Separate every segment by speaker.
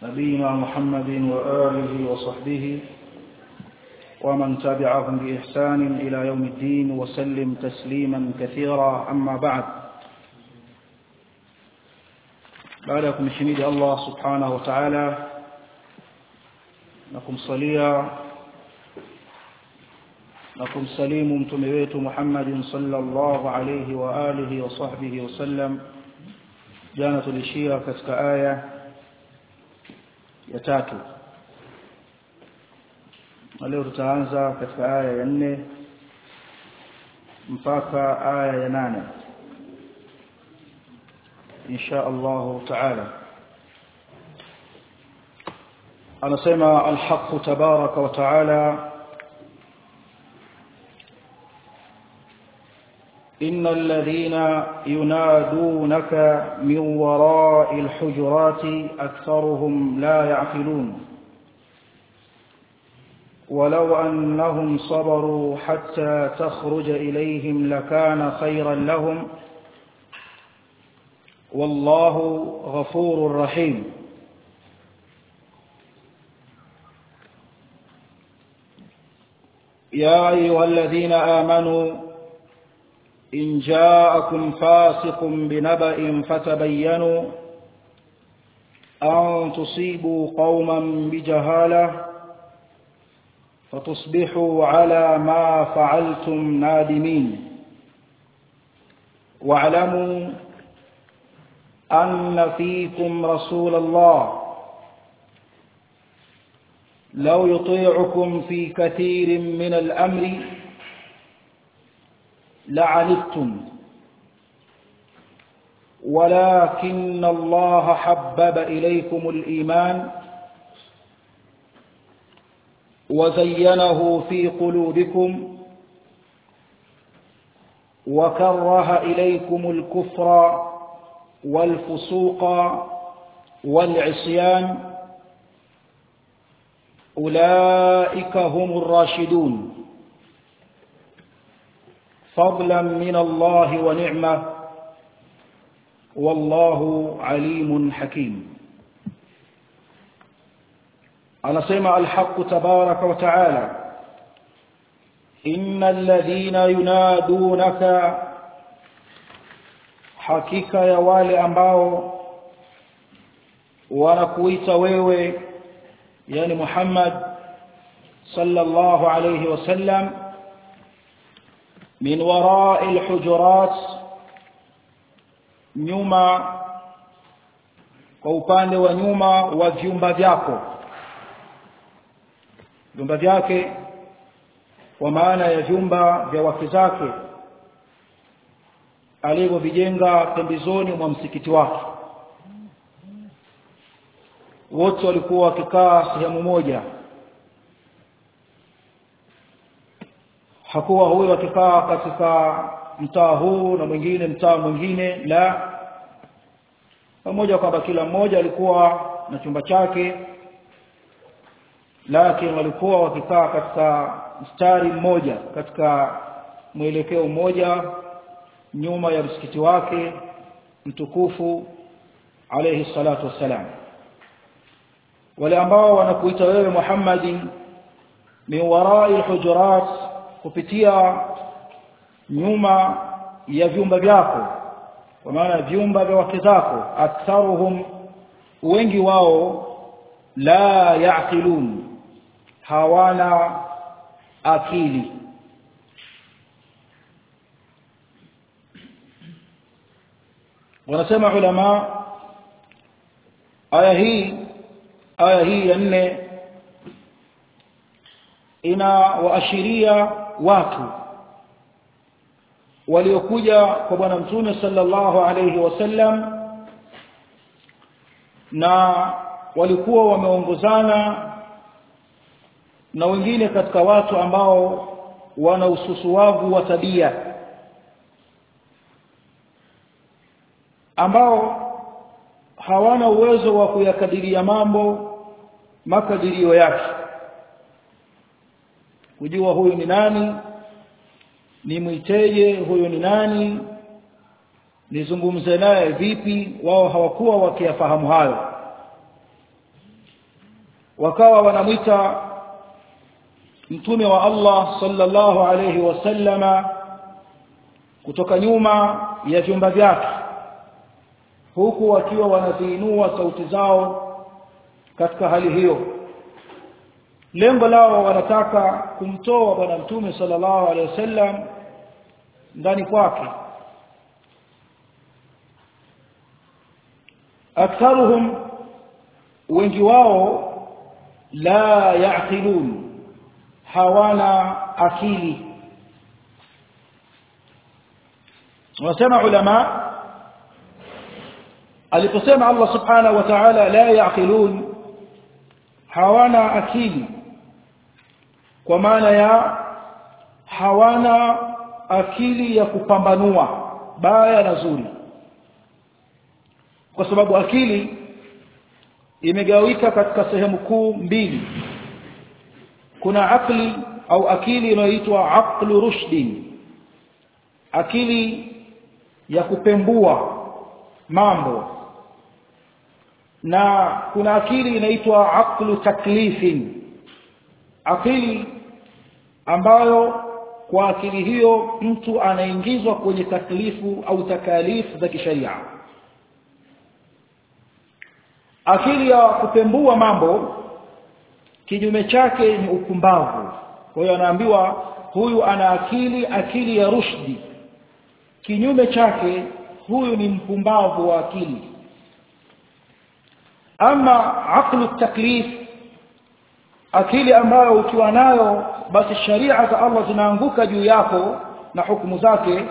Speaker 1: نبينا محمد وآله وصحبه ومن تبعهم بإحسان إلى يوم الدين وسلم تسليما كثيرا أما بعد بعدكم شميد الله سبحانه وتعالى نكم صليا نكم سليم متمويت محمد صلى الله عليه وآله وصحبه وسلم jana tulishia katika aya ya tatu na leo tutaanza katika aya ya nne mpaka aya ya nane insha Allah taala anasema alhaq tabaraka wa taala إن الذين ينادونك من وراء الحجرات أكثرهم لا يعقلون ولو أنهم صبروا حتى تخرج إليهم لكان خيرا لهم والله غفور رحيم يا أيها الذين آمنوا إن جاءكم فاسق بنبأ فتبينوا أن تصيبوا قوما بجهالة فتصبحوا على ما فعلتم نادمين واعلموا أن فيكم رسول الله لو يطيعكم في كثير من الأمر لعنتم ولكن الله حبب إليكم الإيمان وزينه في قلوبكم وكره إليكم الكفر والفسوق والعصيان أولئك هم الراشدون فضلا من الله ونعمة والله عليم حكيم anasema alhaq tabaraka wa taala innal ladhina yunadunaka hakika ya wale ambao wanakuita wewe yani Muhammad sallallahu alayhi wasallam min wara'i alhujurat nyuma kwa upande wa nyuma wa vyumba vyako vyumba vyake kwa maana ya vyumba vya wake zake alivyovijenga pembezoni mwa msikiti wake wote walikuwa wakikaa sehemu moja hakuwa huyo akikaa katika mtaa huu na mwingine mtaa mwingine la pamoja kwamba kila mmoja alikuwa na chumba chake lakini walikuwa wakikaa katika mstari mmoja katika mwelekeo mmoja nyuma ya msikiti wake mtukufu alayhi salatu wassalam wale ambao wanakuita wewe Muhammadi min warai hujurat kupitia nyuma ya vyumba vyako kwa maana vyumba vya wake zako aktharuhum wengi wao la yaqilun hawana akili wanasema ulama aya hii aya hii ya nne ina waashiria watu waliokuja kwa bwana mtume sallallahu alayhi wasallam na walikuwa wameongozana na wengine katika watu ambao wana ususuwavu wa tabia ambao hawana uwezo wa kuyakadiria mambo makadirio yake kujua huyu ni nani nimwiteje huyu ni nani nizungumze naye vipi wao hawakuwa wakiyafahamu hayo wakawa wanamwita mtume wa Allah sallallahu alayhi wasallama kutoka nyuma ya vyumba vyake huku wakiwa wanaziinua sauti zao katika hali hiyo lengo lao wanataka kumtoa bwana mtume sallallahu alaihi wasallam ndani kwake aktharuhum wengi wao la yaqilun hawana akili wanasema ulama aliposema Allah subhanahu wa ta'ala la yaqilun hawana akili kwa maana ya hawana akili ya kupambanua baya na zuri kwa sababu akili imegawika katika sehemu kuu mbili kuna akli au akili inayoitwa aqlu rushdin akili ya kupembua mambo na kuna akili inaitwa aqlu taklifin akili ambayo kwa akili hiyo mtu anaingizwa kwenye taklifu au takalifu za kisheria akili ya kupembua mambo kinyume chake ni upumbavu kwa hiyo anaambiwa huyu ana akili akili ya rushdi kinyume chake huyu ni mpumbavu wa akili ama aqlu taklif akili ambayo ukiwa nayo basi sharia za Allah zinaanguka juu yako na hukumu zake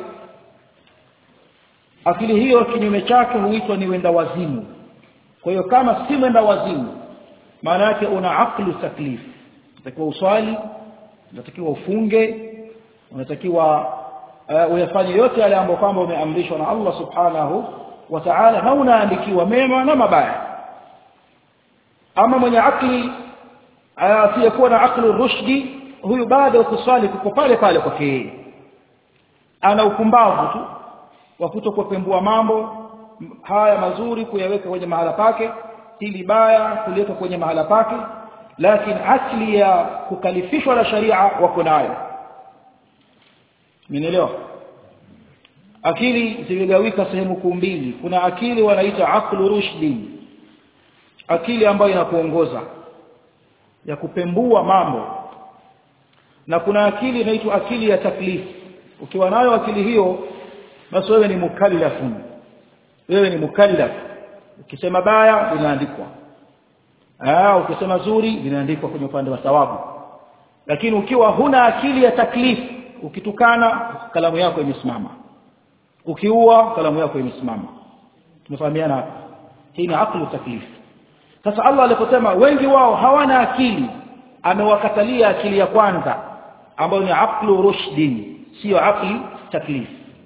Speaker 1: akili hiyo kinyume chake huitwa ni wenda wazimu kwa hiyo kama si wenda wazimu maana yake una aqlu taklif unatakiwa uswali unatakiwa ufunge unatakiwa uh, uyafanye yote yale ambayo kwamba umeamrishwa na Allah subhanahu wa ta'ala na unaandikiwa mema na mabaya ama mwenye akli asiyekuwa na akli rushdi huyu bado kuswali kuko pale pale kwake yeye ana upumbavu tu wa kutokupembua mambo haya mazuri kuyaweka kwenye mahala pake hili baya kuliweka kwenye mahala pake lakini asli ya kukalifishwa na sharia wako nayo Mmenielewa? Akili zimegawika sehemu kuu mbili. Kuna akili wanaita aqlu rushdi. Akili ambayo inakuongoza ya kupembua mambo. Na kuna akili inaitwa akili ya taklif. Ukiwa nayo akili hiyo basi wewe ni mukallafun. Wewe ni mukallaf. Ukisema baya linaandikwa. Ah, ukisema zuri linaandikwa kwenye upande wa thawabu. Lakini ukiwa huna akili ya taklifu ukitukana kalamu yako imesimama ukiua kalamu yako imesimama tumefahamiana hapa hii ni aqlu taklif sasa Allah aliposema wengi wao hawana akili amewakatalia akili ya kwanza ambayo ni aqlu rushdin sio aqli taklif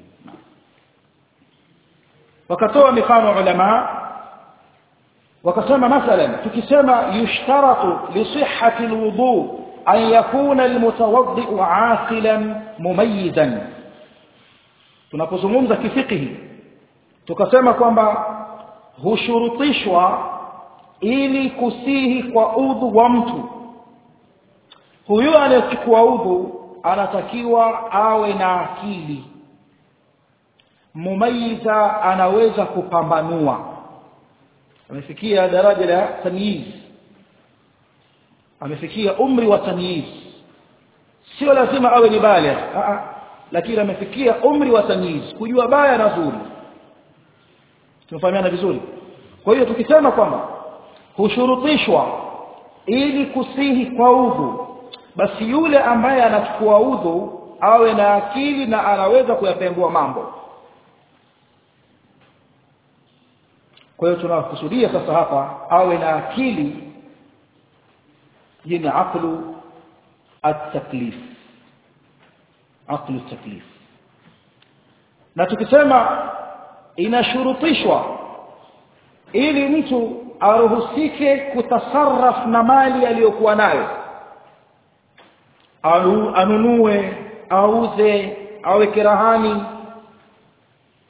Speaker 1: wakatoa mifano ulama wakasema mathalan tukisema yushtaratu li sihhati alwudu أن يكون المتوضئ عاقلا مميزا tunapozungumza kifikihi tukasema kwamba hushurutishwa ili kusihi kwa udhu wa mtu huyu anayechukua udhu anatakiwa awe na akili mumayiza anaweza kupambanua amefikia daraja la tamyiz amefikia umri wa tamyiz sio lazima awe ni baligh lakini amefikia umri wa tamyiz kujua baya na zuri tunafahamiana vizuri kwa hiyo tukisema kwamba hushurutishwa ili kusihi kwa udhu basi yule ambaye anachukua udhu awe na akili na anaweza kuyapembua mambo kwa hiyo tunakusudia sasa hapa awe na akili yenye aqlu at-taklif aqlu at-taklif na tukisema inashurutishwa ili mtu aruhusike kutasarraf na mali aliyokuwa nayo anunue auze aweke rahani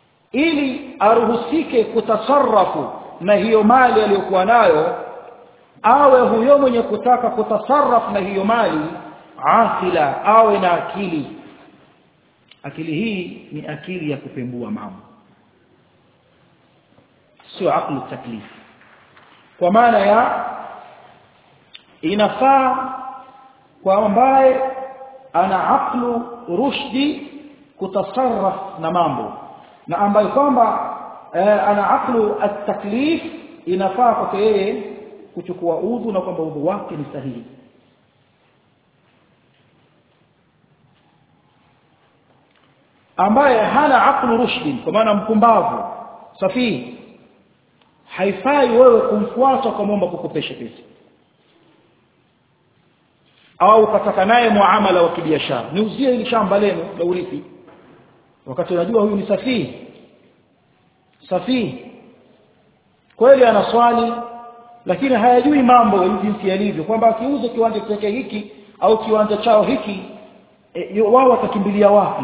Speaker 1: ili aruhusike kutasarrafu na hiyo mali aliyokuwa nayo awe huyo mwenye kutaka kutasarraf na hiyo mali aqila awe na akili akili hii ni akili ya kupembua mambo sio aqlu taklif kwa maana ya inafaa kwa ambaye ana aqlu rushdi kutasarraf na mambo na ambaye kwamba eh, ana aqlu at-taklif inafaa kwake yeye kuchukua udhu na kwamba udhu wake ni sahihi ambaye hana aqlu rushdin kwa maana mpumbavu safihi haifai wewe kumfuata ukamwomba kukopesha pesa au ukataka naye muamala wa kibiashara niuzie hili shamba lenu la urithi wakati unajua huyu ni safihi safihi kweli ana swali lakini hayajui mambo jinsi yalivyo kwamba akiuza kiwanja chake hiki au kiwanja chao hiki e, wao watakimbilia wapi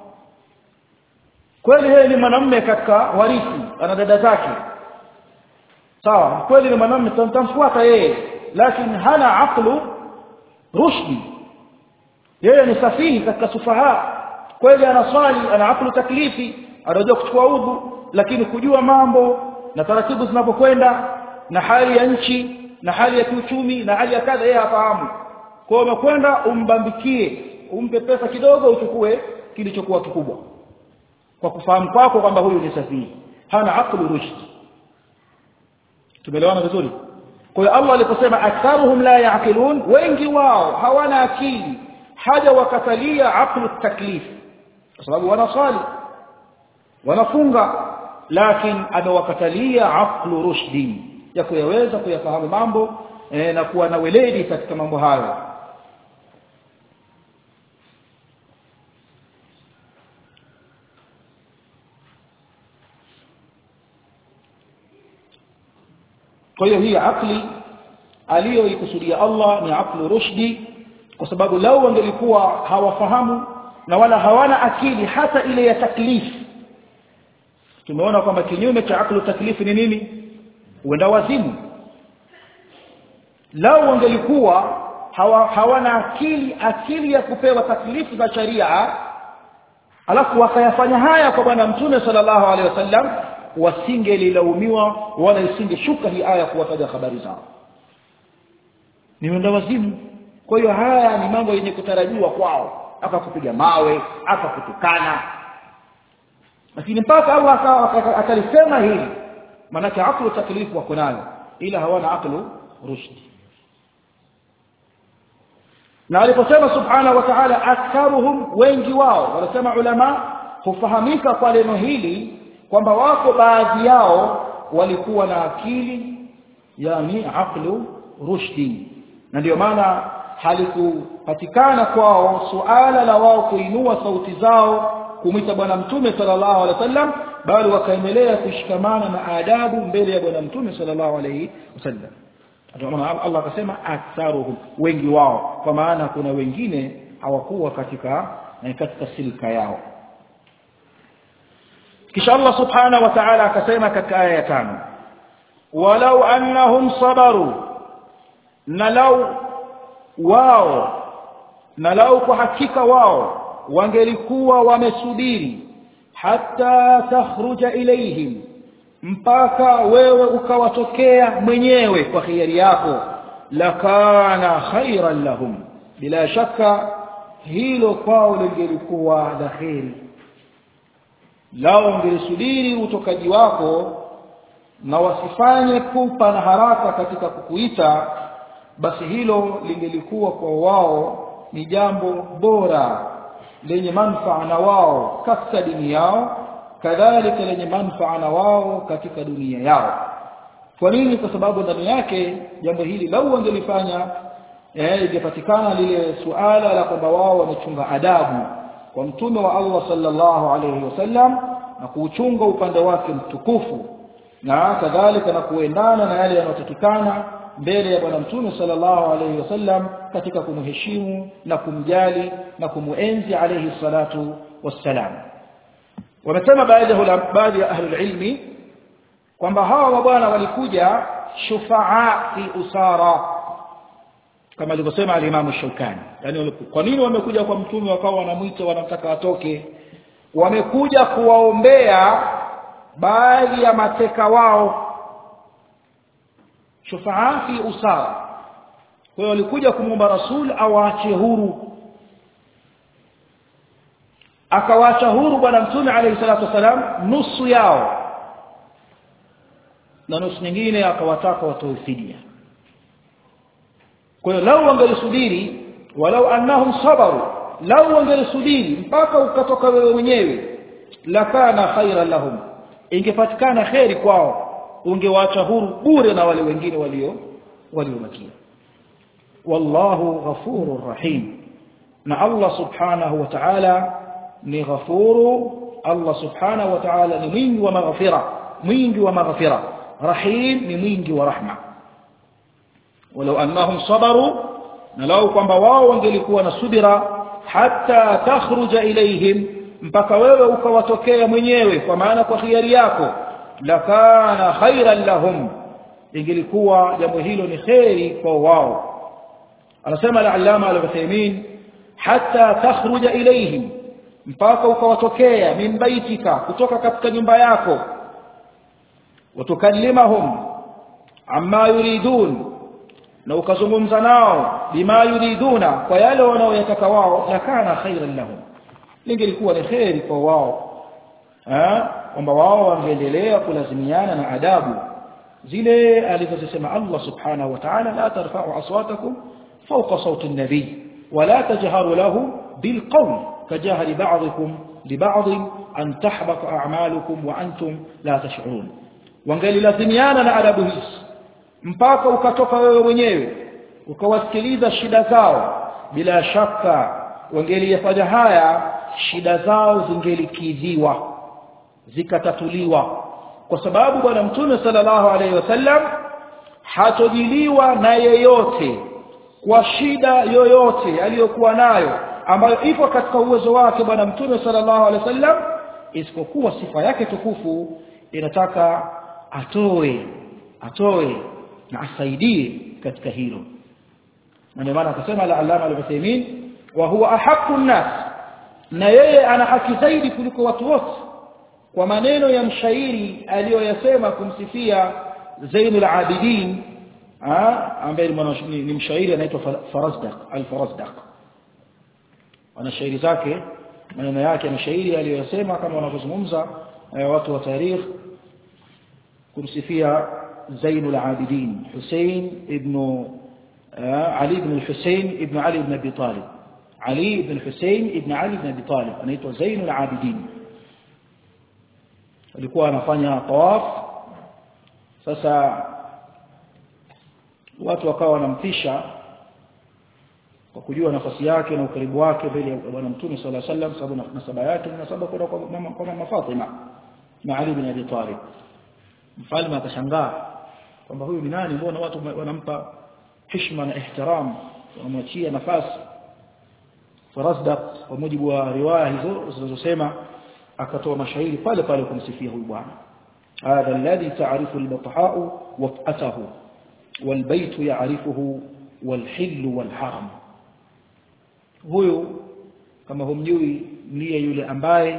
Speaker 1: kweli yeye ni mwanamume katika warithi ana dada zake sawa kweli ni mwanamume tutamfuata yeye lakini hana aqlu rushdi yeye ni safihi katika sufaha kweli ana swali ana aqlu taklifi anajua kuchukua udhu lakini kujua mambo na taratibu zinapokwenda na hali ya nchi na hali ya kiuchumi na hali ya kadha yeye hafahamu kwa hiyo umekwenda umbambikie umpe pesa kidogo uchukue kilichokuwa kikubwa kwa kufahamu kwako kwamba huyu ni safihi hana aqlu rushd tumeelewana vizuri kwa hiyo Allah aliposema aktharuhum la yaqilun wengi wao hawana akili haja wakatalia aqlu taklif kwa sababu wanasali wanafunga lakini amewakatalia aqlu rushdi ya kuyaweza kuyafahamu mambo e, na kuwa na weledi katika mambo hayo kwa hiyo hii akli aliyoikusudia Allah ni aklu rushdi kwa sababu lau wangelikuwa hawafahamu na wala hawana akili hata ile ya taklifu tumeona kwamba kinyume cha aklu taklifu ni nini uenda wazimu lau wangelikuwa hawa, hawana akili akili ya kupewa taklifu za sharia alafu wakayafanya haya kwa bwana mtume sallallahu alaihi wasallam wasingelilaumiwa wala isingeshuka hii aya kuwataja habari zao ni wenda wazimu kwa hiyo haya ni mambo yenye kutarajiwa kwao akakupiga mawe akakutukana lakini mpaka Allah akalisema hili maanake aqlu taklifu wako nayo ila hawana aqlu rushdi na aliposema subhanahu wa ta'ala aktharuhum wengi wao wanasema ulama hufahamika kwa neno hili kwamba wako baadhi yao walikuwa na akili yani aqlu rushdi na ndio maana halikupatikana kwao suala la wao kuinua sauti zao kumwita bwana mtume sallallahu alaihi wasallam bali wakaendelea kushikamana na adabu mbele ya bwana mtume sallallahu alaihi wasallam Allah akasema aktharuhum wengi wao kwa maana kuna wengine hawakuwa katika katika silka yao kisha Allah subhanahu wa ta'ala akasema katika aya ya tano walau annahum sabaru na lau wao na lau kwa hakika wao wangelikuwa wamesubiri hata takhruja ilaihim mpaka wewe ukawatokea mwenyewe kwa khiari yako lakana khairan lahum bila shaka hilo kwao lingelikuwa la kheri lao ungelisubiri utokaji wako na wasifanye pupa na haraka katika kukuita basi hilo lingelikuwa kwa wao ni jambo bora lenye manufaa na wao katika dini yao kadhalika lenye manufaa na wao katika dunia yao kwa nini kwa sababu ndani yake jambo hili lau wangelifanya eh ingepatikana lile suala la kwamba wao wamechunga adabu kwa mtume wa Allah sallallahu alayhi wasallam na kuuchunga upande wake mtukufu na kadhalika na kuendana na yale yanayotakikana mbele ya bwana mtume sallallahu alayhi wasallam katika kumheshimu na kumjali na kumuenzi alayhi salatu wassalam wamesema baadhi ya baadhi ya ahli ilmi kwamba hawa mabwana walikuja shufaa fi usara kama alivyosema alimamu Shaukani yani kwa nini wamekuja kwa mtume wakawa wanamwita wanamtaka atoke wamekuja kuwaombea baadhi ya mateka wao shufaa fi usara kwa hiyo walikuja kumwomba rasul awaache huru akawaacha huru bwana mtume alayhi salatu wasalam nusu yao na nusu nyingine akawataka watoe fidia kwa hiyo lau wangelisubiri walau annahum sabaru lau wangelisubiri mpaka ukatoka wewe mwenyewe lakana khairan lahum ingepatikana kheri kwao ungewaacha huru bure na wale wengine walio waliobakia wallahu ghafurur rahim na Allah subhanahu wa ta'ala ni ghafuru Allah subhanahu wa ta'ala ni mwingi wa maghfira mwingi wa maghfira rahim ni mwingi wa rahma walau annahum sabaru na lau kwamba wao wangelikuwa na subira hata takhruja ilaihim mpaka wewe ukawatokea mwenyewe kwa maana kwa khiari yako lakana khairan lahum ingelikuwa jambo hilo ni khairi kwa wao anasema al-allama al-Uthaymeen hata takhruja ilaihim mpaka ukawatokea min baitika kutoka katika nyumba yako watukallimahum amma yuridun na ukazungumza nao bima yuriduna kwa yale wanaoyataka wao lakana khairan lahum lingelikuwa ni khairi kwa wao kwamba wao wangeendelea kulazimiana na adabu zile alizozisema Allah subhanahu wa ta'ala la tarfa'u aswatakum fawqa sawti an-nabi ولا تجهروا له بالقول كجهر بعضكم لبعض أن تحبط أعمالكم وأنتم لا تشعرون wangelilazimiana na adabu hizi mpaka ukatoka wewe mwenyewe ukawasikiliza shida zao bila shaka wangeliyafanya haya shida zao zingelikidhiwa zikatatuliwa kwa sababu bwana mtume sallallahu alaihi wasallam hatojiliwa na yeyote kwa shida yoyote aliyokuwa nayo ambayo ipo katika uwezo wake bwana mtume sallallahu alaihi wasallam isipokuwa sifa yake tukufu inataka atoe atoe na asaidie katika hilo na ndio maana akasema la alama al-Uthaymeen wa huwa ahaqqu nas na yeye ana haki zaidi kuliko watu wote kwa maneno ya mshairi aliyoyasema kumsifia Zainul Abidin ambaye ni mshairi anaitwa Farazdaq al-Farazdaq ana shairi zake maneno yake ni shairi aliyosema kama wanavyozungumza watu wa tarikh kumsifia Zainul Abidin Hussein ibn Ali ibn Hussein ibn Ali ibn Abi Talib Ali ibn Hussein ibn Ali ibn Abi Talib anaitwa Zainul Abidin alikuwa anafanya tawaf sasa watu wakawa wanamtisha kwa kujua nafasi yake na ukaribu wake mbele ya bwana mtume sallallahu alaihi wasallam sababu nasaba yake ni nasaba kwenda kwa mama kwa mama Fatima na Ali bin Abi Talib mfalme akashangaa kwamba huyu ni nani mbona watu wanampa heshima na ihtiram wanamwachia nafasi Farasdaq kwa mujibu wa riwaya hizo zinazosema akatoa mashairi pale pale kumsifia huyu bwana hadha alladhi ta'rifu al-bathaa waf'atahu والبيت يعرفه والحل والحرم huyu kama humjui ndiye yule ambaye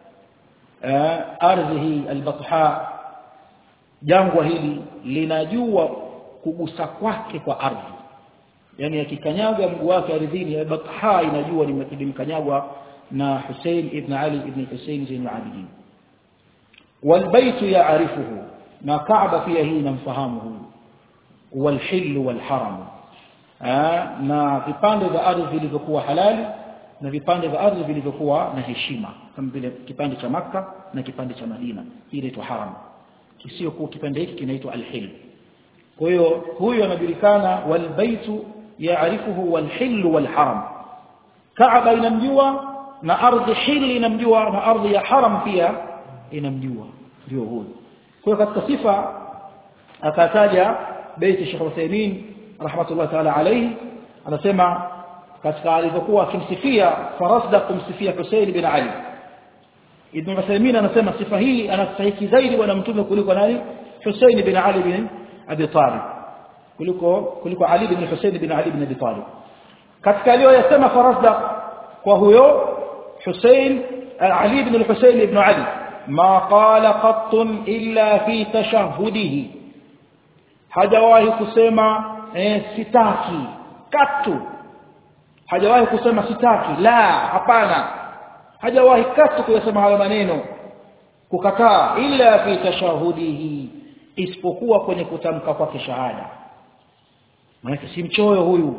Speaker 1: ardhi hii albatha jangwa hili linajua kugusa kwake kwa ardhi yani akikanyaga mguu wake ardhini albatha inajua limekanyagwa na Hussein ibn Ali ibn Hussein Zain al-Abidin والبيت يعرفه na Kaaba pia hii inamfahamu huyu والحل والحرم na vipande vya ardhi vilivyokuwa halali na vipande vya ardhi vilivyokuwa na heshima kama vile kipande cha maka na kipande cha Madina hii inaitwa haram kisio kwa kipande hiki kinaitwa al-hil kwa hiyo huyu anajulikana walbaitu yaarifuhu walhil walharam Kaaba inamjua na ardhi hili inamjua na ardhi ya haram pia inamjua ndio huyu kwa hiyo katika sifa akataja بيت الشيخ عثيمين رحمه الله تعالى عليه anasema katika alivyokuwa akimsifia farasda kumsifia Hussein bin Ali Ibn Uthaymeen anasema sifa hii anastahili zaidi bwana mtume kuliko nani Hussein bin Ali bin Abi Talib kuliko kuliko Ali ibn Hussein ibn Ali ibn Abi Talib katika aliyoyasema Farazdaq kwa huyo Hussein Ali ibn al-Hussein ibn Ali ma qala qattun illa fi tashahhudihi hajawahi kusema eh, sitaki katu hajawahi kusema sitaki la hapana hajawahi katu kuyasema hayo maneno kukataa illa fi tashahudihi isipokuwa kwenye kutamka kwake shahada maana si mchoyo huyu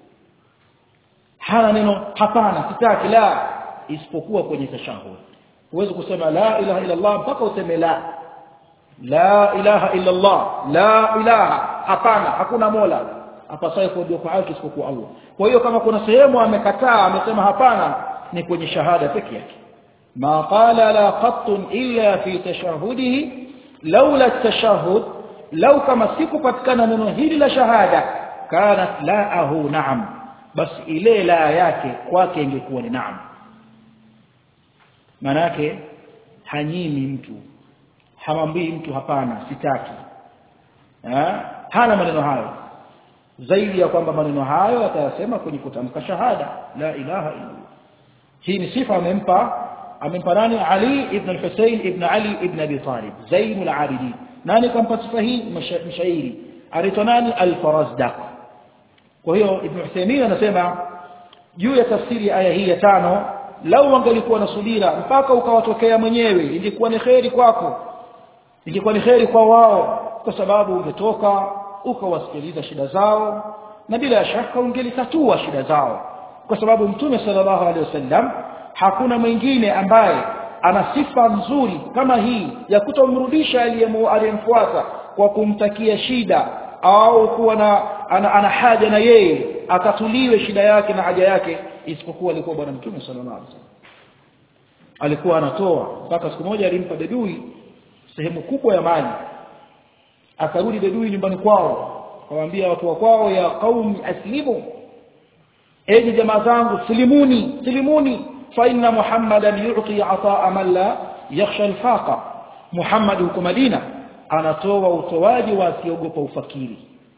Speaker 1: hana neno hapana sitaki la isipokuwa kwenye tashahud huwezi kusema la ilaha illa Allah mpaka useme la la ilaha illa Allah la ilaha hapana hakuna mola apasaye kuabudiwa kwa haki isipokuwa Allah kwa hiyo kama kuna sehemu amekataa amesema hapana ni kwenye shahada pekee yake ma qala la qattun illa fi tashahudihi laula at-tashahhud law kama sikupatikana neno hili la shahada kanat la'ahu na'am basi ile la yake kwake ingekuwa ni naam manake hanyimi mtu hamwambii mtu hapana sitaki ha? hana maneno hayo zaidi ya kwamba maneno hayo atayasema kwenye kutamka shahada la ilaha illa hii ni sifa amempa amempa nani Ali ibn al-Husayn ibn Ali ibn Abi Talib Zainul Abidin nani kampa sifa hii mshairi anaitwa nani al-Farazdaq kwa hiyo Ibn Uthaymeen anasema juu ya tafsiri ya aya hii ya tano lau wangelikuwa na subira mpaka ukawatokea mwenyewe ingekuwa ni kheri kwako ingekuwa ni kheri kwa wao kwa sababu ungetoka ukawasikiliza shida zao na bila shaka ungelitatua shida zao kwa sababu mtume sallallahu alaihi wasallam hakuna mwingine ambaye ana sifa nzuri kama hii ya kutomrudisha aliyemfuata kwa kumtakia shida au kuwa na ana, ana haja na yeye atatuliwe shida yake na haja yake isipokuwa alikuwa bwana mtume sallallahu alaihi wasallam alikuwa anatoa mpaka siku moja alimpa bedui sehemu kubwa ya mali akarudi bedui nyumbani kwao akamwambia watu wa kwao ya qaumi aslimu enyi jamaa zangu silimuni silimuni fa inna muhammadan yu'ti ataa man la yakhsha alfaqa muhammad huko madina anatoa utoaji wa asiogopa ufakiri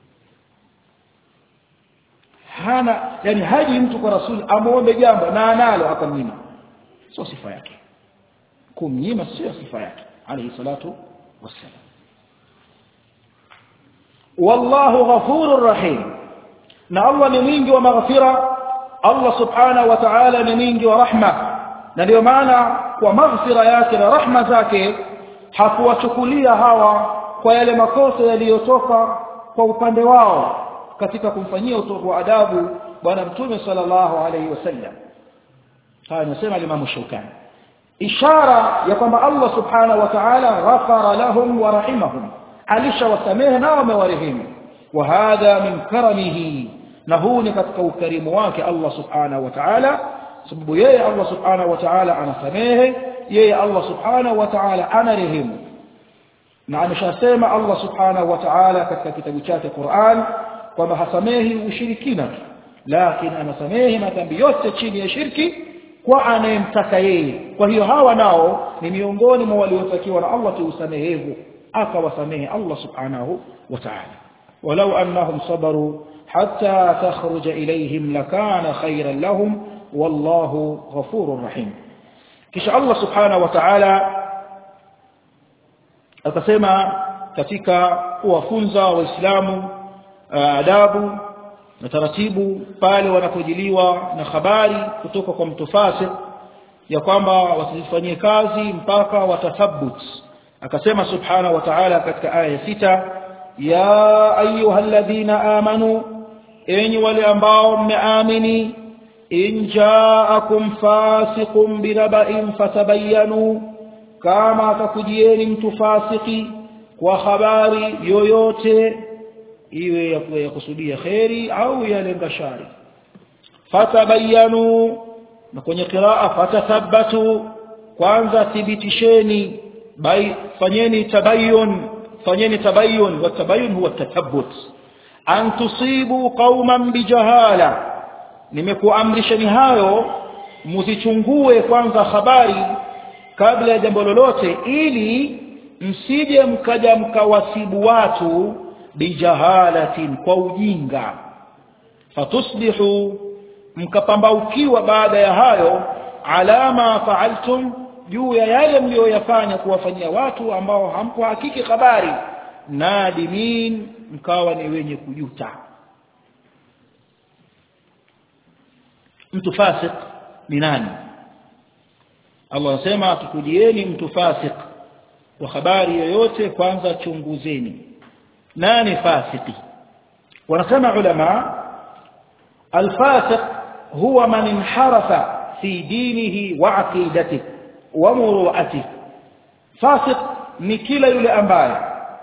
Speaker 1: hana yani haji mtu kwa rasul amuombe jambo na analo akamnyima sio sifa yake kumnyima sio sifa yake alayhi salatu wassalam wallahu ghafurur rahim na Allah ni mwingi wa maghfira Allah subhanahu wa ta'ala ni mwingi wa rahma na ndio maana kwa maghfira yake na rahma zake hakuwachukulia hawa kwa yale makosa yaliyotoka kwa upande wao katika kumfanyia utovu wa adabu bwana mtume sallallahu alaihi wasallam haya nasema Imam Shawkani ishara ya kwamba Allah subhanahu wa ta'ala ghafara lahum wa rahimahum alishawasamehe na wamewarehemu wa hadha min karamihi na huu ni katika ukarimu wake Allah subhanahu wa ta'ala sababu yeye Allah subhanahu wa ta'ala anasamehe yeye Allah subhanahu wa ta'ala anarehemu na ameshasema Allah subhanahu wa ta'ala katika kitabu chake Qur'an kwamba hasamehi ushirikina lakini anasamehe madhambi yote chini ya shirki kwa anayemtaka yeye kwa hiyo hawa nao ni miongoni mwa waliotakiwa na Allah tuusamehevu akawasamehe Allah subhanahu wa ta'ala walau annahum sabaru hatta takhruja ilayhim lakana khayran lahum wallahu ghafurur rahim kisha Allah subhanahu wa ta'ala akasema katika kuwafunza waislamu adabu na taratibu pale wanapojiliwa na habari kutoka kwa mtu fasik ya kwamba wasifanyie kazi mpaka watathabbut akasema subhanahu wa ta'ala katika aya sita ya ayyuhalladhina amanu enyi wale ambao mmeamini in ja'akum fasiqun binaba'in fatabayyanu kama atakujieni mtu fasiki kwa habari yoyote iwe ya kusudia kheri au yalenga shari fatabayanu na kwenye qiraa fatathabbatu kwanza thibitisheni bai fanyeni tabayyun fanyeni tabayyun wa tabayyun huwa tathabbut an tusibu qauman bijahala nimekuamrisheni hayo msichungue kwanza habari kabla ya jambo lolote ili msije mkaja mkawasibu watu bijahalatin kwa ujinga fatusbihu mkapambaukiwa baada ya hayo alama faaltum juu ya yale mliyoyafanya kuwafanyia watu ambao hampo hakiki habari nadimin mkawa ni wenye kujuta mtu fasik ni nani Allah anasema tukujieni mtu fasik wa habari yoyote kwanza chunguzeni nani fasiki wanasema ulama الفاسق هو من انحرف في دينه وعقيدته ومروءته فاسق ni kila yule ambaye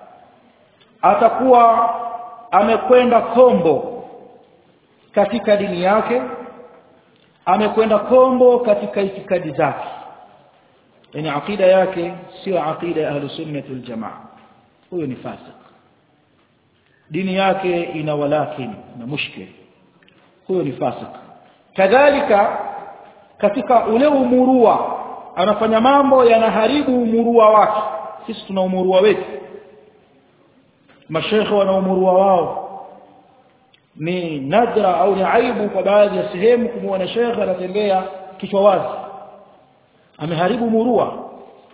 Speaker 1: atakuwa amekwenda kombo katika dini yake amekwenda kombo katika itikadi zake yani akida yake sio akida ya ahlus sunnah wal jamaa huyo ni fasik dini yake ina walakin na mushkil huyo ni fasik kadhalika katika ule umurua anafanya mambo yanaharibu umurua wake sisi tuna umurua wetu mashekhe wana umurua wao ni nadra au ni aibu kwa baadhi ya sehemu kumwona shekhe anatembea kichwa wazi ameharibu murua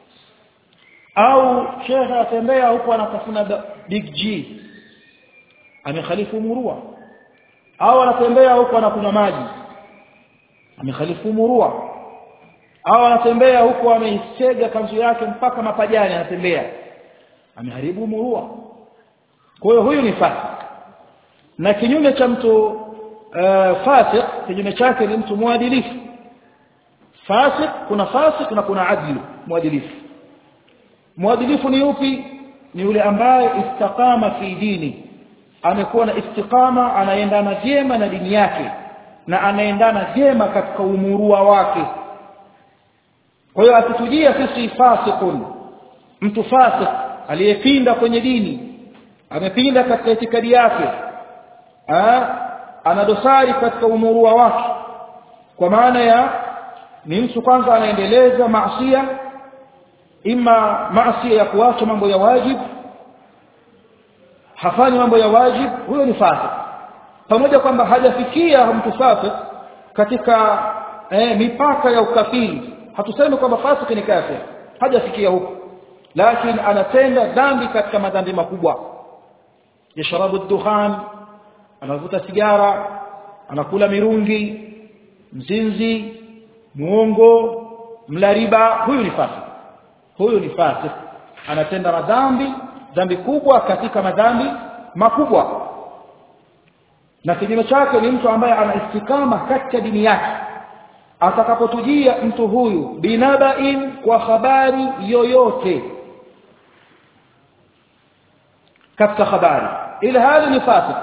Speaker 1: au shekhe anatembea huko anatafuna big G amekhalifu murua au anatembea huko anakunywa maji amekhalifu murua au anatembea huko ameisega kanzu yake mpaka mapajani anatembea ameharibu murua kwa hiyo huyu ni fasik na kinyume cha mtu uh, fasik kinyume chake ni mtu mwadilifu fasik kuna fasik na kuna adlu mwadilifu mwadilifu ni upi ni yule ambaye istakama fi dini amekuwa na istiqama anaendana vyema na dini yake na anaendana vyema katika umurua wake kwa hiyo akitujia sisi fasikun mtu fasik aliyepinda kwenye dini amepinda katika itikadi yake ana dosari katika umurua wake kwa maana ya ni mtu kwanza anaendeleza maasiya ima maasiya ya kuacha mambo ya wajibu hafanyi mambo ya wajib huyo ni fasik pamoja kwamba hajafikia mtu fasik katika eh, mipaka ya ukafiri hatusemi kwamba fasik ni kafir hajafikia huko lakini anatenda dhambi katika madhambi makubwa yashrabu dukhan anavuta sigara anakula mirungi mzinzi muongo mla riba huyu ni fasik huyu ni fasik anatenda madhambi dhambi kubwa katika madhambi makubwa na kinyume chake ni mtu ambaye ana istikama katika dini yake atakapotujia mtu huyu binabain kwa habari yoyote katika habari ile hali ni fasik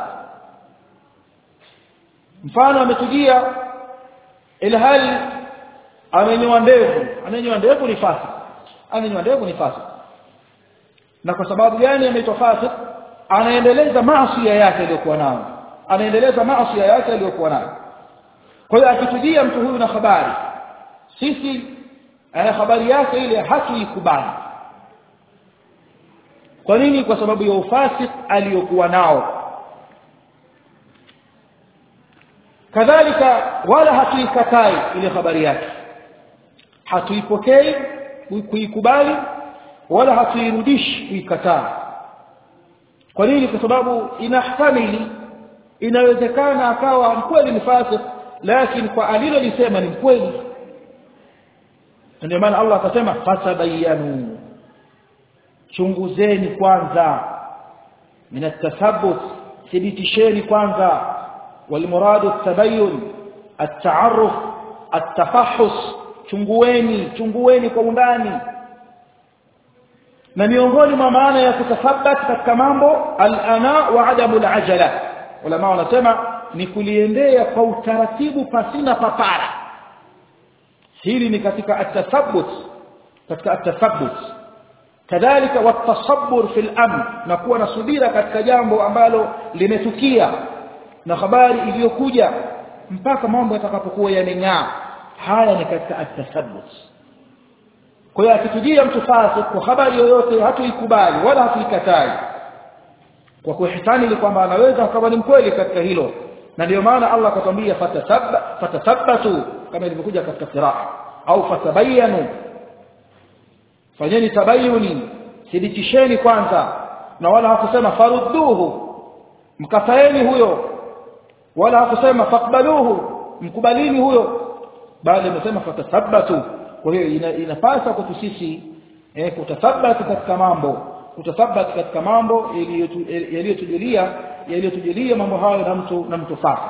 Speaker 1: mfano ametujia ile hali amenyoa ndevu amenyoa ndevu ni fasik amenyoa ndevu ni fasik na kwa sababu gani ameitwa fasik anaendeleza maasi yake aliyokuwa nayo anaendeleza maasi yake aliyokuwa nayo kwa hiyo akitujia mtu huyu na habari sisi eh, habari yake ile hatuikubali kwa nini kwa sababu ya ufasik aliyokuwa nao kadhalika wala hatuikatai ile habari yake hatuipokei kuikubali wala hatuirudishi kuikataa kwa nini kwa sababu inahtamili inawezekana akawa mkweli ni fasik lakini kwa alilolisema ni mkweli ndio maana Allah akasema fatabayanu chunguzeni kwanza min at-tathabbut thibitisheni kwanza والمراد التبين التعرف التفحص chungueni chungueni kwa undani na miongoni mwa maana ya kutathabat katika mambo al-ana wa adamu al-ajala ulama wanasema ni kuliendea kwa utaratibu pasina papara hili ni katika at-tathabbut katika at-tathabbut kadhalika watasabbur fil amr na kuwa na subira katika jambo ambalo limetukia na habari iliyokuja mpaka mambo yatakapokuwa yameng'aa haya ni katika at-tathabbut kwa hiyo akitujia mtu fasik kwa habari yoyote hatuikubali wala hatuikatai kwa kuihsani ni kwamba anaweza akawa ni mkweli katika hilo na ndio maana Allah akatwambia fatasabba fatathabbatu kama ilivyokuja katika qiraa au fatabayanu fanyeni tabayuni thibitisheni kwanza na wala hakusema farudduhu mkafaeni huyo wala hakusema fakbaluhu mkubalini huyo bali amesema fatathabbatu kwa hiyo ina, inapasa kwetu sisi eh, kutathabati katika mambo kutathabati katika mambo yaliyotujulia yaliyotujulia mambo hayo na mtu na mtu fasi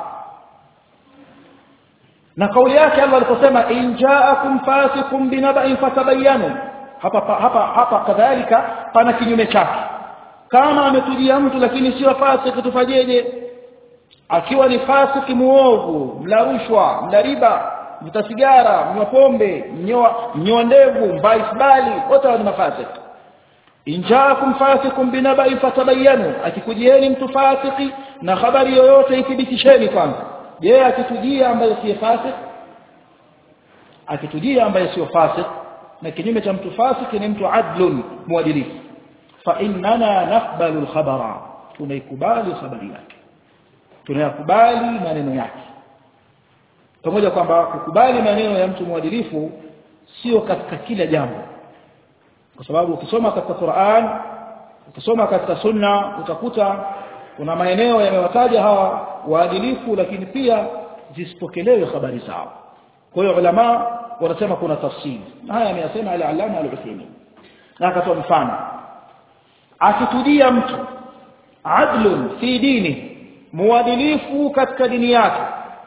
Speaker 1: na kauli yake Allah aliposema in ja'akum fasiqun binaba'in fatabayyanu hapa hapa hapa kadhalika pana kinyume chake kama ametujia mtu lakini sio fasiki tufanyeje akiwa ni fasiki muovu mla rushwa mla riba mvuta sigara mnywa pombe mnyoa mnyoa ndevu mvaa isbali wote ni mafasiki injaakum fasikum binaba'in fatabayyanu akikujieni mtu fasiki na habari yoyote ithibitisheni kwanza je akitujia ambaye si fasik akitujia ambaye sio fasik na kinyume cha mtu fasik ni mtu adlun muadilifu fa innana naqbalu al-khabara tunaikubali habari yake tunayakubali maneno yake pamoja kwamba kukubali maneno ya mtu mwadilifu sio katika kila jambo kwa sababu ukisoma katika Qur'an ukisoma katika sunna utakuta kuna maeneo yamewataja hawa waadilifu lakini pia zisipokelewe habari zao kwa hiyo ulama wanasema kuna tafsiri na haya ameyasema al-allama al-Uthaymeen na akatoa mfano akitujia mtu adlun fi dini muadilifu katika dini yake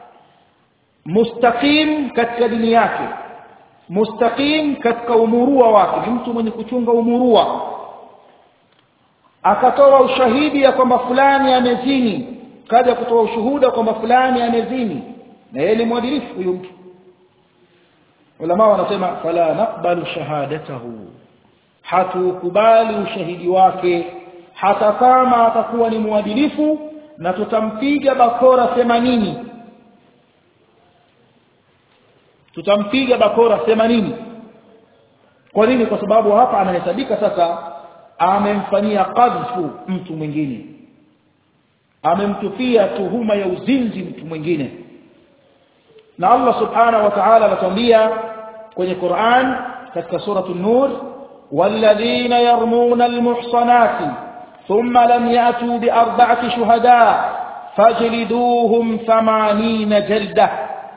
Speaker 1: mustaqim katika dini yake mustaqim katika umurua wake mtu mwenye kuchunga umurua akatoa ushahidi ya kwamba fulani amezini kaja kutoa ushuhuda kwamba fulani amezini na yeye ni mwadilifu huyo mtu ulama wanasema fala naqbalu shahadatahu hatukubali ushahidi wake hata kama atakuwa ni mwadilifu na tutampiga bakora 80 tutampiga bakora 80 kwa nini kwa sababu hapa anahesabika sasa amemfanyia qadhfu mtu mwingine amemtupia tuhuma ya uzinzi mtu mwingine na Allah subhanahu wa ta'ala anatuambia kwenye Qur'an katika sura an-nur والذين يرمون المحصنات ثم لم يأتوا بأربعة شهداء فاجلدوهم ثمانين جلدة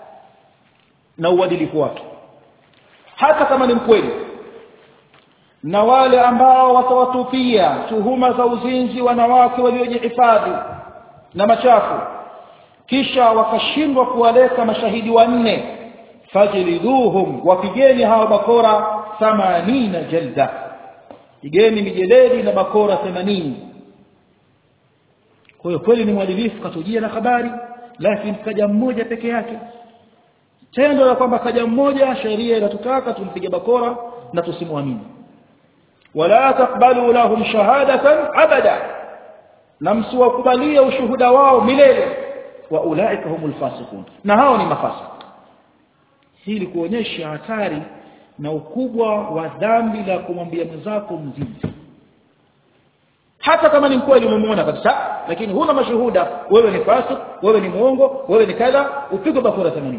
Speaker 1: نودلfu wake hata kama ni mkweli na wale ambao watawatupia tuhuma za uzinzi wanawake waliojihifadhi na machafu kisha wakashindwa kuwaleta mashahidi wanne fajliduhum wapigeni hawa bakora 80 jalda pigeni mijeledi na bakora 80 kwa hiyo kweli ni mwadilifu katujia na habari lakini kaja mmoja peke yake tendo la kwamba kaja mmoja sheria inatutaka tumpige bakora na tusimwamini wala takbalu lahum shahadatan abada na msiwakubalia ushuhuda wao milele wa ulaika humul fasiqun na hao ni mafasik hili kuonyesha hatari na ukubwa wa dhambi la kumwambia mwenzako mzinzi hata kama ni mkweli umemuona kabisa lakini huna mashuhuda wewe ni fasik wewe ni muongo wewe ni kadha upigwe bakora 80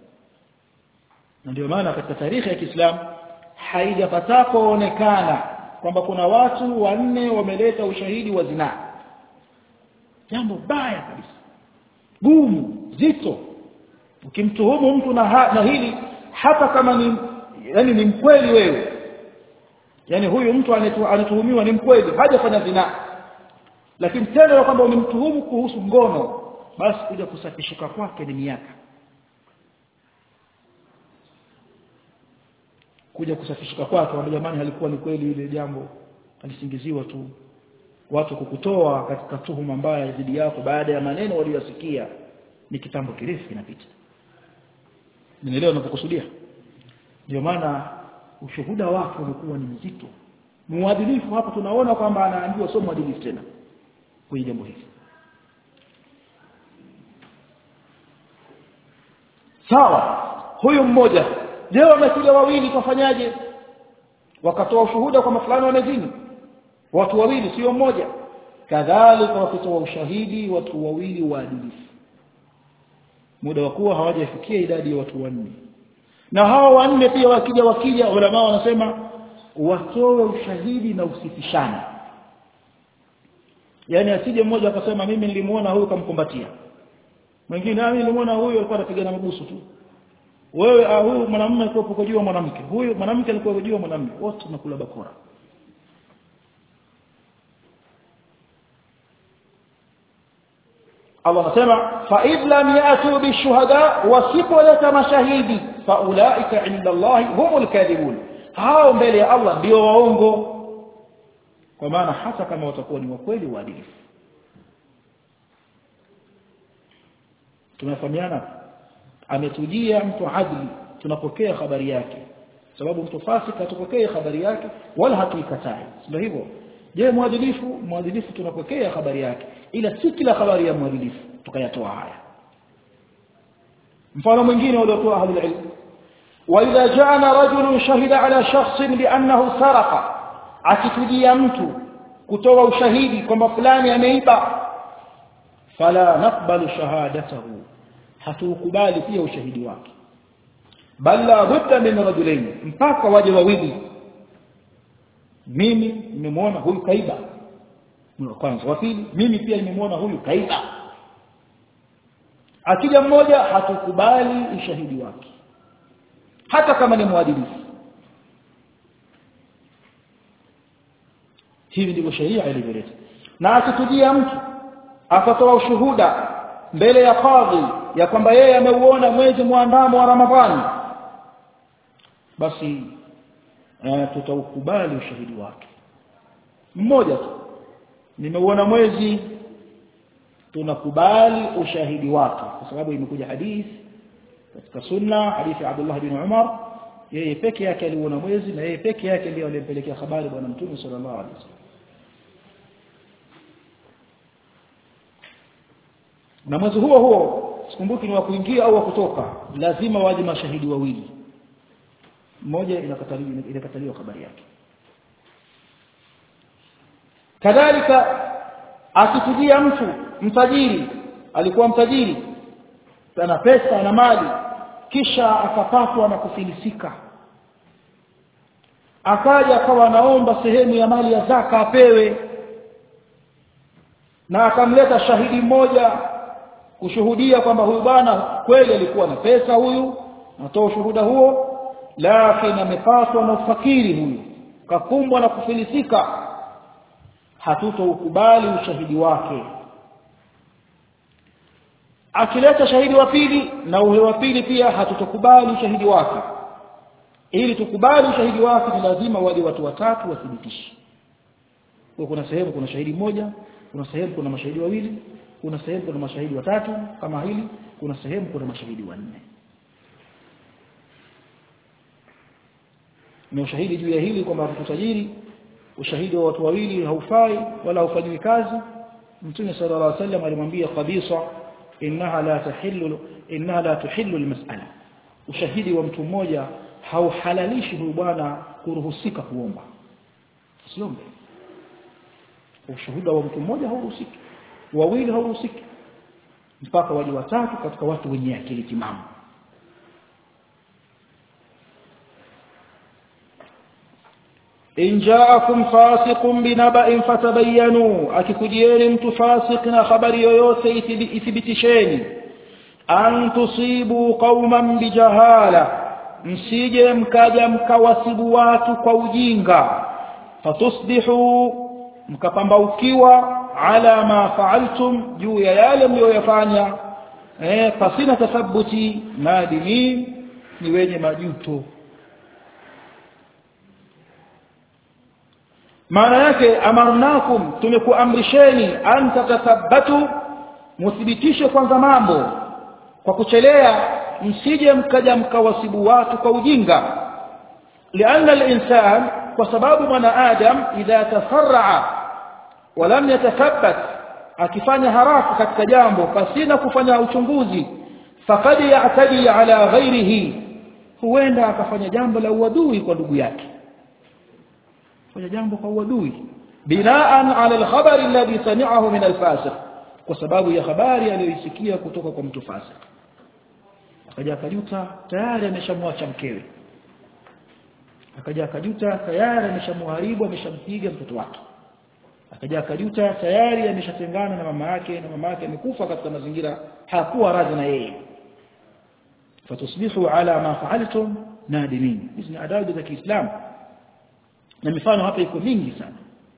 Speaker 1: na ndio maana katika tarehe ya Kiislamu haijapata kuonekana kwamba kuna watu wanne wameleta ushahidi wa zinaa jambo baya kabisa gumu zito ukimtuhumu mtu na, ha, na hili hata kama ni yani ni mkweli wewe yani huyu mtu anatuhumiwa ni mkweli hajafanya zinaa lakini tendo la kwamba umemtuhumu kuhusu ngono basi kuja kusafishika kwake ni miaka kuja kusafishika kwake wale jamani halikuwa ni kweli ile jambo alisingiziwa tu watu kukutoa katika tuhuma mbaya dhidi yako baada ya maneno waliyosikia ni kitambo kirefu kinapita nielewa ninapokusudia ndio maana ushuhuda wake umekuwa ni mzito muadilifu hapa tunaona kwamba anaambiwa sio muadilifu tena kwenye jambo hili sawa huyu mmoja je wamekuja wawili tufanyaje wakatoa ushuhuda kwamba fulani wamezini watu wawili sio mmoja kadhalika wakitoa ushahidi watu wawili waadilifu muda wa kuwa hawajafikia idadi ya watu wanne na hawa wanne pia wakija wakija ulama wanasema watoe ushahidi na usifishane yani asije mmoja akasema mimi nilimuona huyu kamkumbatia mwingine mimi nilimuona huyu alikuwa anapigana mabusu tu wewe ah, huyu mwanamume alikuwa yuko juu mwanamke huyu mwanamke alikuwa juu mwanamume wote tunakula bakora Allah anasema fa id lam yatu bishuhada wasipoleta mashahidi fa ulaika inda Allah humul kadhibun hao mbele ya Allah ndio waongo kwa maana hata kama watakuwa ni wakweli waadilifu tumefahamiana ametujia mtu adli tunapokea habari yake sababu mtu fasik hatupokee habari yake wala hatuikatai sio hivyo je mwadilifu mwadilifu tunapokea habari yake ila si kila habari ya mwadilifu tukayatoa haya mfano mwingine waliotoa ahli ilm واذا جاءنا رجل شهد على شخص بانه سرق akitujia mtu kutoa ushahidi kwamba fulani ameiba fala naqbalu shahadatahu hatukubali pia ushahidi wake bal la budda min rajulain mpaka waje wawili mimi nimemwona huyu kaiba wa kwanza wa pili mimi pia nimemwona huyu kaiba akija mmoja hatukubali ushahidi wake hata kama ni mwadilifu hivi ndivyo sheria ilivyoleta na akitujia mtu akatoa ushuhuda mbele ya kadhi ya kwamba yeye ameuona mwezi muandamo wa Ramadhani basi eh, tutaukubali ushahidi wake mmoja tu nimeuona mwezi tunakubali ushahidi wake kwa sababu imekuja hadithi katika sunna hadithi ya Abdullah bin Umar yeye peke yake aliuona mwezi na yeye peke yake ndiye aliyempelekea habari bwana mtume sallallahu alaihi wasallam na mwezi huo huo sikumbuki ni wa kuingia au wa kutoka lazima waje mashahidi wawili mmoja inakataliwa inakataliwa habari yake kadhalika akitujia mtu mtajiri alikuwa mtajiri ana pesa ana mali kisha akapatwa na kufilisika akaja akawa anaomba sehemu ya mali ya zaka apewe na akamleta shahidi mmoja kushuhudia kwamba huyu bwana kweli alikuwa na pesa huyu natoa ushuhuda huo lakini amepatwa na ufakiri huyu kakumbwa na kufilisika hatutoukubali ushahidi wake akileta shahidi wa pili na ule wa pili pia hatutokubali ushahidi wake ili tukubali ushahidi wake ni lazima waje watu watatu wathibitishe kwa kuna sehemu kuna shahidi mmoja kuna sehemu kuna mashahidi wawili kuna sehemu kuna mashahidi watatu kama hili kuna sehemu kuna mashahidi wanne ni ushahidi juu ya hili kwamba tutajiri ushahidi wa watu wawili haufai wala haufanyiwi kazi mtume sallallahu alaihi wasallam alimwambia kabisa innaha la tahillu innaha la tuhillu almas'ala ushahidi wa mtu mmoja hauhalalishi huyu bwana kuruhusika kuomba usiombe ushuhuda wa mtu mmoja hauruhusiki wawili hauruhusiki mpaka waje watatu katika watu wenye akili timamu in ja'akum fasiqun binaba'in fatabayyanu akikujieni mtu fasik na habari yoyote ithibitisheni an tusibu qauman bijahala msije mkaja mkawasibu watu kwa ujinga fatusbihu mkapambaukiwa ala ma fa'altum juu ya yale mliyoyafanya eh pasina tathabuti nadimi ni wenye majuto maana yake amarnakum tumekuamrisheni an tatathabatu muthibitishe kwanza mambo kwa kuchelea msije mkaja mkawasibu watu kwa ujinga lianna al-insan kwa sababu mwanadamu idha tasarraa walam yatathabbat akifanya haraka katika jambo pasina kufanya uchunguzi faqad ya'tadi ala ghairihi huenda akafanya jambo la uadui kwa ndugu yake fanya jambo kwa uadui binaan ala alkhabar alladhi sami'ahu min alfasiq kwa sababu ya habari aliyoisikia kutoka kwa mtu fasik akaja akajuta tayari ameshamwacha mkewe akaja akajuta tayari ameshamharibu ameshampiga mtoto wake akaja akajuta tayari ameshatengana na mama yake na mama yake amekufa katika mazingira hakuwa radhi na yeye fatusbihu ala ma fa'altum nadimin hizi ni adabu za Kiislamu na mifano hapa iko mingi sana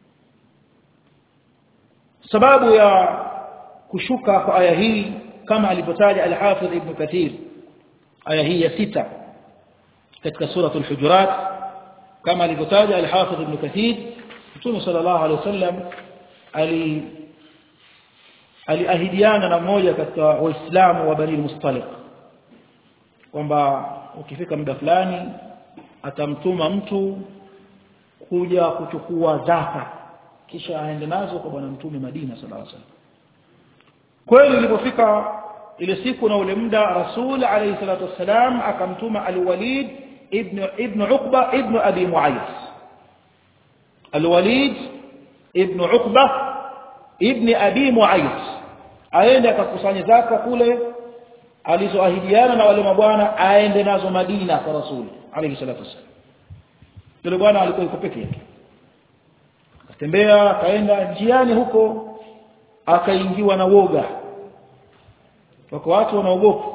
Speaker 1: sababu ya kushuka kwa aya hii kama alivyotaja al-Hafidh Ibn Kathir aya hii ya sita katika suratul hujurat kama alivyotaja al-Hafidh Ibn Kathir Mtume sallallahu alaihi wasallam ali aliahidiana na mmoja katika waislamu wa Bani Mustaliq kwamba ukifika muda fulani atamtuma mtu kuja kuchukua zaka kisha aende nazo kwa bwana mtume Madina sallallahu alaihi wasallam kweli ilipofika ile siku na ule muda rasul alayhi salatu wasalam akamtuma al-Walid ibn ibn Uqba ibn Abi Mu'ayth al-Walid ibn Uqba ibn Abi Mu'ayth aende akakusanya zaka kule alizoahidiana na wale mabwana aende nazo Madina kwa rasul alayhi salatu wasalam yule bwana alikuwa yuko peke yake akatembea akaenda njiani huko akaingiwa na woga wako watu wanaogopa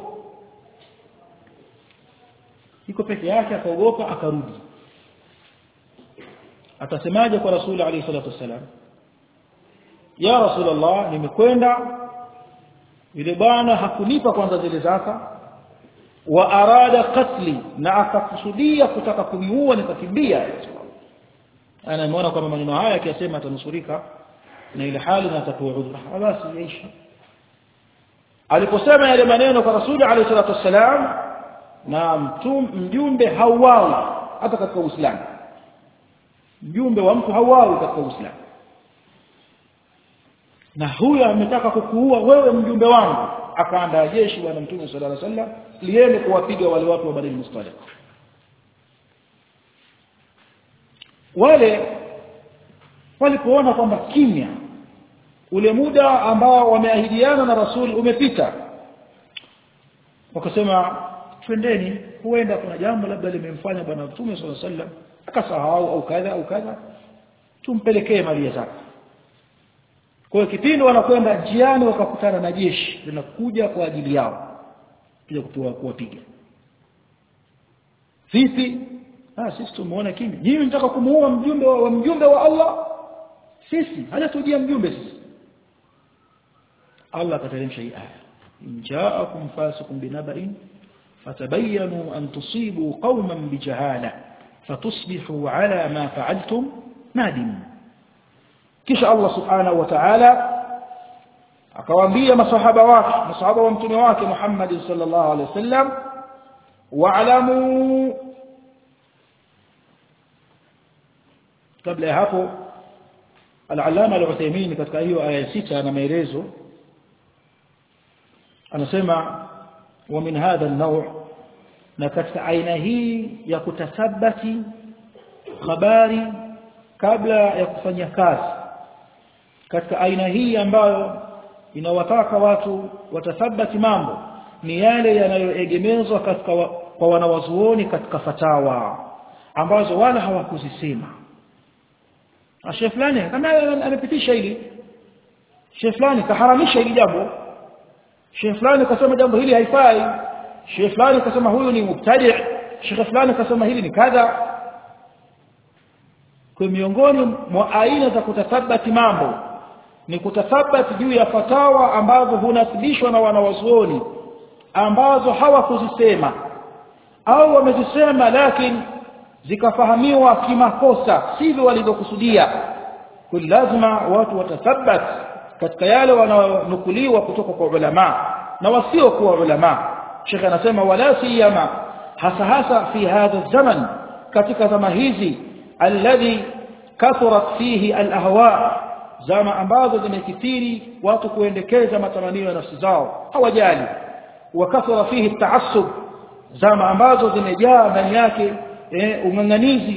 Speaker 1: iko peke yake akaogopa akarudi atasemaje kwa rasuli alayhi salatu wasalam ya rasulullah nimekwenda yule bwana hakunipa kwanza zile zaka wa arada qatli na akakusudia kutaka kuniua nikakimbia ana nimeona kwamba maneno haya akiyasema atanusurika na ile hali na atakuwa udhra basi yaisha aliposema yale maneno kwa rasuli alayhi salatu wassalam na mtum mjumbe hauawi hata katika uislamu mjumbe wa mtu hauawi katika uislamu na huyo ametaka kukuua wewe mjumbe wangu akaandaa jeshi bwana mtume sallallahu alaihi wasallam liende kuwapiga wale watu wa Bani Mustaliq wale walipoona kwamba kimya ule muda ambao wameahidiana na rasuli umepita wakasema twendeni huenda kuna jambo labda limemfanya bwana mtume sallallahu alaihi wasallam akasahau au kadha au kadha tumpelekee mali zake kwa hiyo kipindi wanakwenda njiani wakakutana na jeshi linakuja kwa ajili yao kuja kutoa kuwapiga vipi ah sisi tumeona kimya nyinyi mnataka kumuua mjumbe wa, wa mjumbe wa Allah sisi hajatujia mjumbe sisi Allah akateremsha hii aya in ja'akum fasiqun binaba'in fatabayyanu an tusibu qauman bijahala fatusbihu ala ma fa'altum nadimin kisha Allah subhanahu wa ta'ala akawaambia masahaba wake masahaba wa mtume wake Muhammad sallallahu alaihi wasallam wa'lamu kabla ya hapo al-allama al-Uthaymeen katika hiyo aya sita na maelezo anasema wa min hadha an-naw' na katika aina hii ya kutathabati habari kabla ya kufanya kazi katika aina hii ambayo inawataka watu watathabati mambo ni yale yanayoegemezwa katika wa, kwa wanawazuoni katika fatawa ambazo wala hawakuzisema Sheikh fulani kama amepitisha hili Sheikh fulani kaharamisha hili jambo Sheikh fulani kasema jambo hili haifai Sheikh fulani kasema huyu ni mubtadi' Sheikh fulani kasema hili ni kadha kwa miongoni mwa aina za kutathabati mambo ni kutathabati juu ya fatawa ambazo hunasibishwa na wanawazuoni ambazo hawakuzisema au wamezisema lakini zikafahamiwa kimakosa sivyo walivyokusudia kwa lazima watu watathabat katika yale wanaonukuliwa kutoka kwa ulama na wasio kuwa ulama Sheikh anasema wala siyama hasa hasa fi hadha zaman katika zama hizi alladhi kathurat fihi alahwa zama ambazo zimekithiri watu kuendekeza matamanio ya nafsi zao hawajali wa kathura fihi taassub zama ambazo zimejaa ndani yake eh, ung'ang'anizi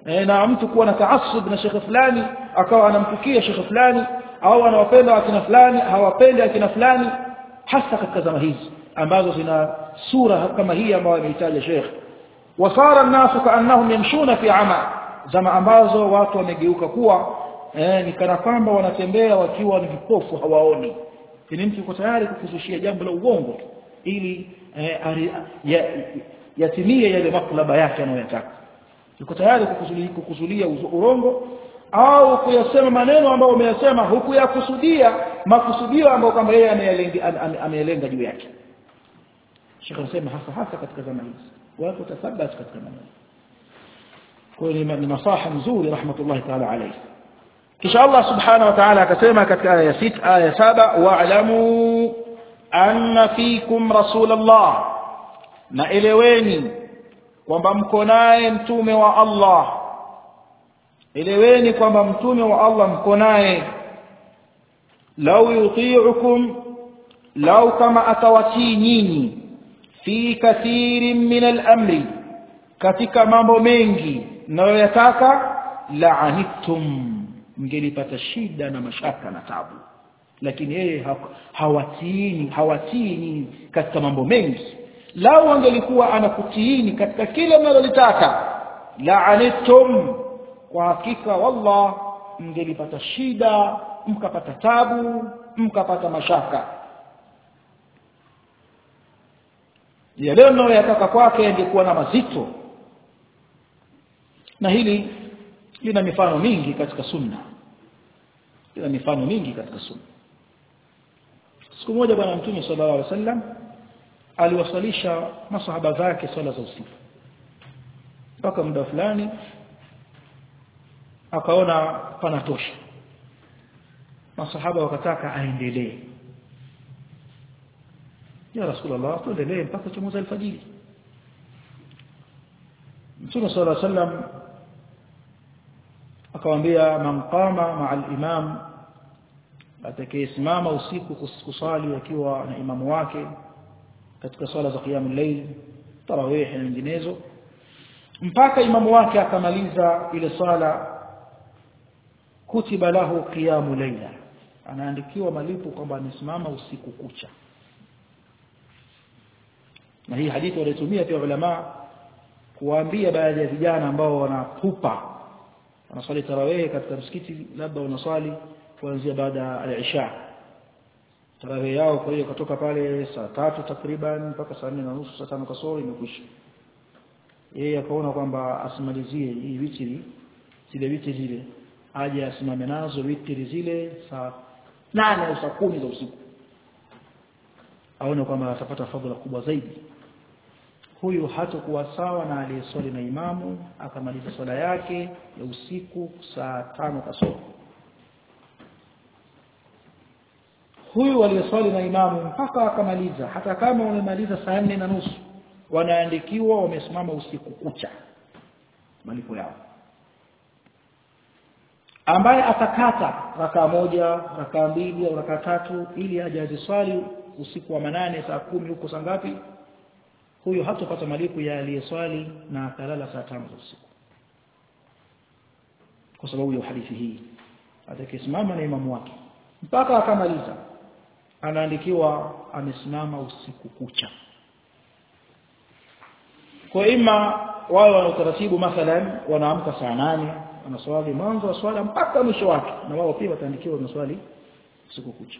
Speaker 1: e, na mtu kuwa na taasub na shekhe fulani akawa anamtukia shekhe fulani au anawapenda akina fulani hawapendi akina fulani hasa katika zama hizi ambazo zina sura kama hii ambayo ameitaja shekhe wasara an-nasu kaannahum yamshuna fi ama zama ambazo watu wamegeuka kuwa eh, ni kana kwamba wanatembea wakiwa ni vipofu hawaoni ni mtu yuko tayari kukuzushia jambo la uongo ili eh, ya, yatimie yale maklaba yake anayotaka yuko tayari kukuzulia, kukuzulia urongo au kuyasema maneno ambayo umeyasema huku yakusudia makusudio ambayo kwamba yeye ameyalenga juu yake Sheikh anasema hasa hasa katika zama hizi watu watathabat katika maneno kwa hiyo ni nasaha nzuri rahmatullahi ta'ala alayhi kisha Allah subhanahu wa ta'ala akasema katika aya ya 6 aya 7 wa'lamu anna fikum rasulullah na eleweni kwamba mko naye mtume wa Allah eleweni kwamba mtume wa Allah mko naye lau yuti'ukum lau kama atawatii nyinyi fi kathirin min al-amri katika mambo mengi mnayoyataka la'anittum mngelipata shida na mashaka na tabu lakini yeye hawatiini hawatiini katika mambo mengi lau angelikuwa anakutiini katika kile mnalolitaka la'anittum kwa hakika wallah mngelipata shida mkapata tabu mkapata mashaka yale mnayoyataka kwake yangekuwa na mazito na hili lina mifano mingi katika sunna lina mifano mingi katika sunna siku moja bwana mtume sallallahu alaihi wasallam aliwasalisha masahaba zake swala za usiku mpaka muda fulani akaona panatosha masahaba wakataka aendelee ya rasulullah tuendelee mpaka chomoza alfajiri mtume sallallahu alaihi wasallam akamwambia man qama ma'a al-imam atakayesimama usiku kusali akiwa na imamu wake katika swala za qiyamul layl tarawih na nyinginezo mpaka imamu wake akamaliza ile swala kutiba lahu qiyamu layla anaandikiwa malipo kwamba amesimama usiku kucha na hii hadithi walitumia pia ulama kuwaambia baadhi ya vijana ambao wanapupa wanaswali tarawih katika msikiti labda wanaswali kuanzia baada ya al-isha tarawih yao kwa hiyo kutoka pale saa tatu takriban mpaka saa 4 na nusu saa 5 kasoro imekwisha yeye akaona kwamba asimalizie hii witri zile witri zile aje asimame nazo witri zile saa nane au saa kumi za usiku aone kwamba atapata fadhila kubwa zaidi huyu hatakuwa sawa na aliyeswali na imamu akamaliza swala yake ya usiku saa tano kasoro huyu aliyeswali na imamu mpaka akamaliza hata kama wamemaliza saa nne na nusu wanaandikiwa wamesimama usiku kucha malipo yao ambaye atakata raka moja raka mbili au raka tatu ili aje aziswali usiku wa manane saa kumi huko saa ngapi huyo hatopata malipo ya aliyeswali na akalala saa tano za usiku kwa sababu ya hadithi hii atakisimama na imamu wake mpaka akamaliza anaandikiwa amesimama usiku kucha kwa ima wao wana utaratibu mathalan wanaamka saa nane wanaswali mwanzo wa swala mpaka mwisho wake na wao pia wataandikiwa maswali usiku kucha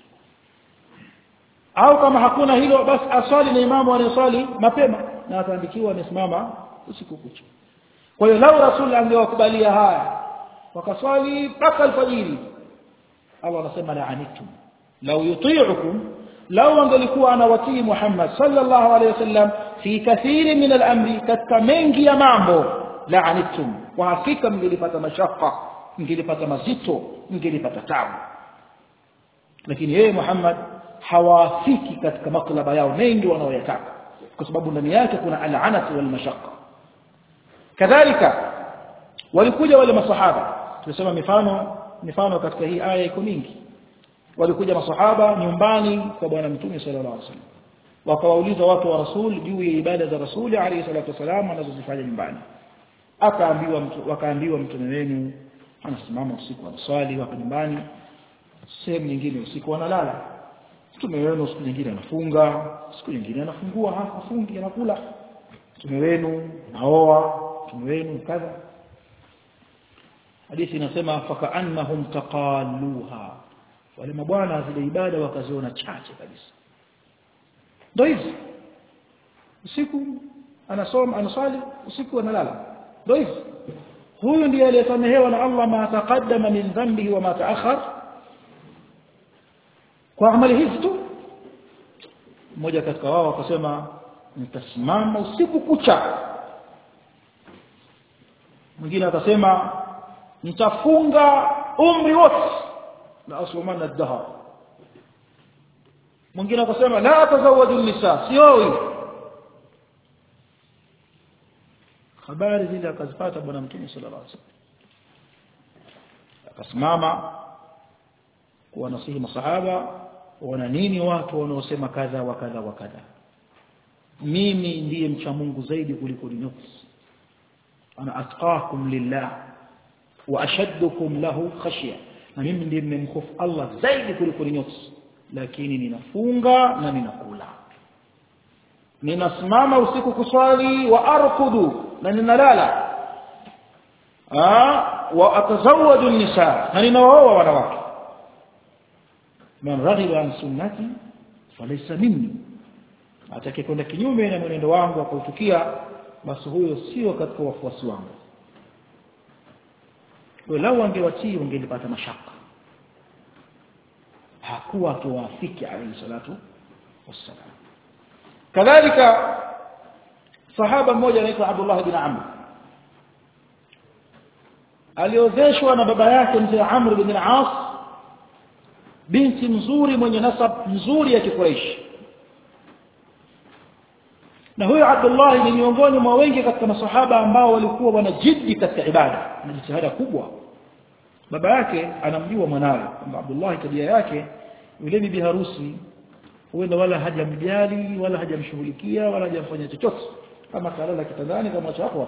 Speaker 1: au kama hakuna hilo basi aswali na imamu anayeswali mapema na ataandikiwa amesimama usiku kucha kwa hiyo lau rasul angewakubalia haya wakaswali mpaka alfajiri Allah anasema la'anitum law yuti'ukum law angelikuwa anawatii Muhammad sallallahu alayhi wasallam fi kathiri min al-amri katika mengi ya mambo la'anitum kwa hakika mngelipata mashaka mngelipata mazito mngelipata tabu lakini yeye Muhammad hawafiki katika maklaba yao mengi wanaoyataka kwa sababu ndani yake kuna al'anatu wal mashaqqa kadhalika walikuja wale masahaba tulisema mifano mifano katika hii aya iko mingi walikuja masahaba nyumbani kwa bwana mtume sallallahu alaihi wasallam wakawauliza watu wa rasul juu ya ibada za rasuli alayhi salatu wasallam wanazozifanya nyumbani akaambiwa mtu wakaambiwa mtume wenu anasimama usiku anaswali wako nyumbani sehemu nyingine usiku wanalala mtume wenu siku nyingine anafunga siku nyingine anafungua hafungi anakula mtume wenu naoa mtume wenu kadha hadithi inasema fakaannahum taqalluha wale mabwana zile ibada wakaziona chache kabisa ndio hizi usiku anasoma anaswali usiku analala ndio hizi huyu ndiye aliyesamehewa na Allah ma taqaddama min dhanbihi wa ma ta'akhkhar kwa amali hizi tu mmoja katika wao akasema nitasimama usiku kucha mwingine akasema nitafunga umri wote la asumana ad-dahr mwingine akasema la atazawaju nisa sioi habari zile akazipata bwana mtume sallallahu alaihi wasallam akasimama kuwanasihi masahaba wana nini watu wanaosema kadha wa kadha wa kadha mimi ndiye mcha Mungu zaidi kuliko nafsi ana atqakum lillah wa ashaddukum lahu khashya na mimi ndiye mmemhofu Allah zaidi kuliko nafsi lakini ninafunga na ninakula ninasimama usiku kuswali wa arkudu na ninalala ah wa atazawwaju nisa na ninaoa wanawake man raghiba an sunnati falaysa minni atakayekwenda kinyume na mwenendo wangu akautukia basi huyo sio katika wafuasi wangu kwa lau wangewatii wangelipata mashaka hakuwa akiwaafiki alayhi salatu wassalam kadhalika sahaba mmoja anaitwa Abdullah bin Amr aliozeshwa na baba yake mzee Amr bin al-As binti mzuri mwenye nasab nzuri ya Quraysh na huyo Abdullah ni miongoni mwa wengi katika masahaba ambao walikuwa wanajiddi katika ibada na jitihada kubwa baba yake anamjua mwanawe kwamba Abdullah tabia yake yule bibi harusi huenda wala hajamjali wala hajamshughulikia wala hajamfanya chochote kama kalala kitandani kama hapo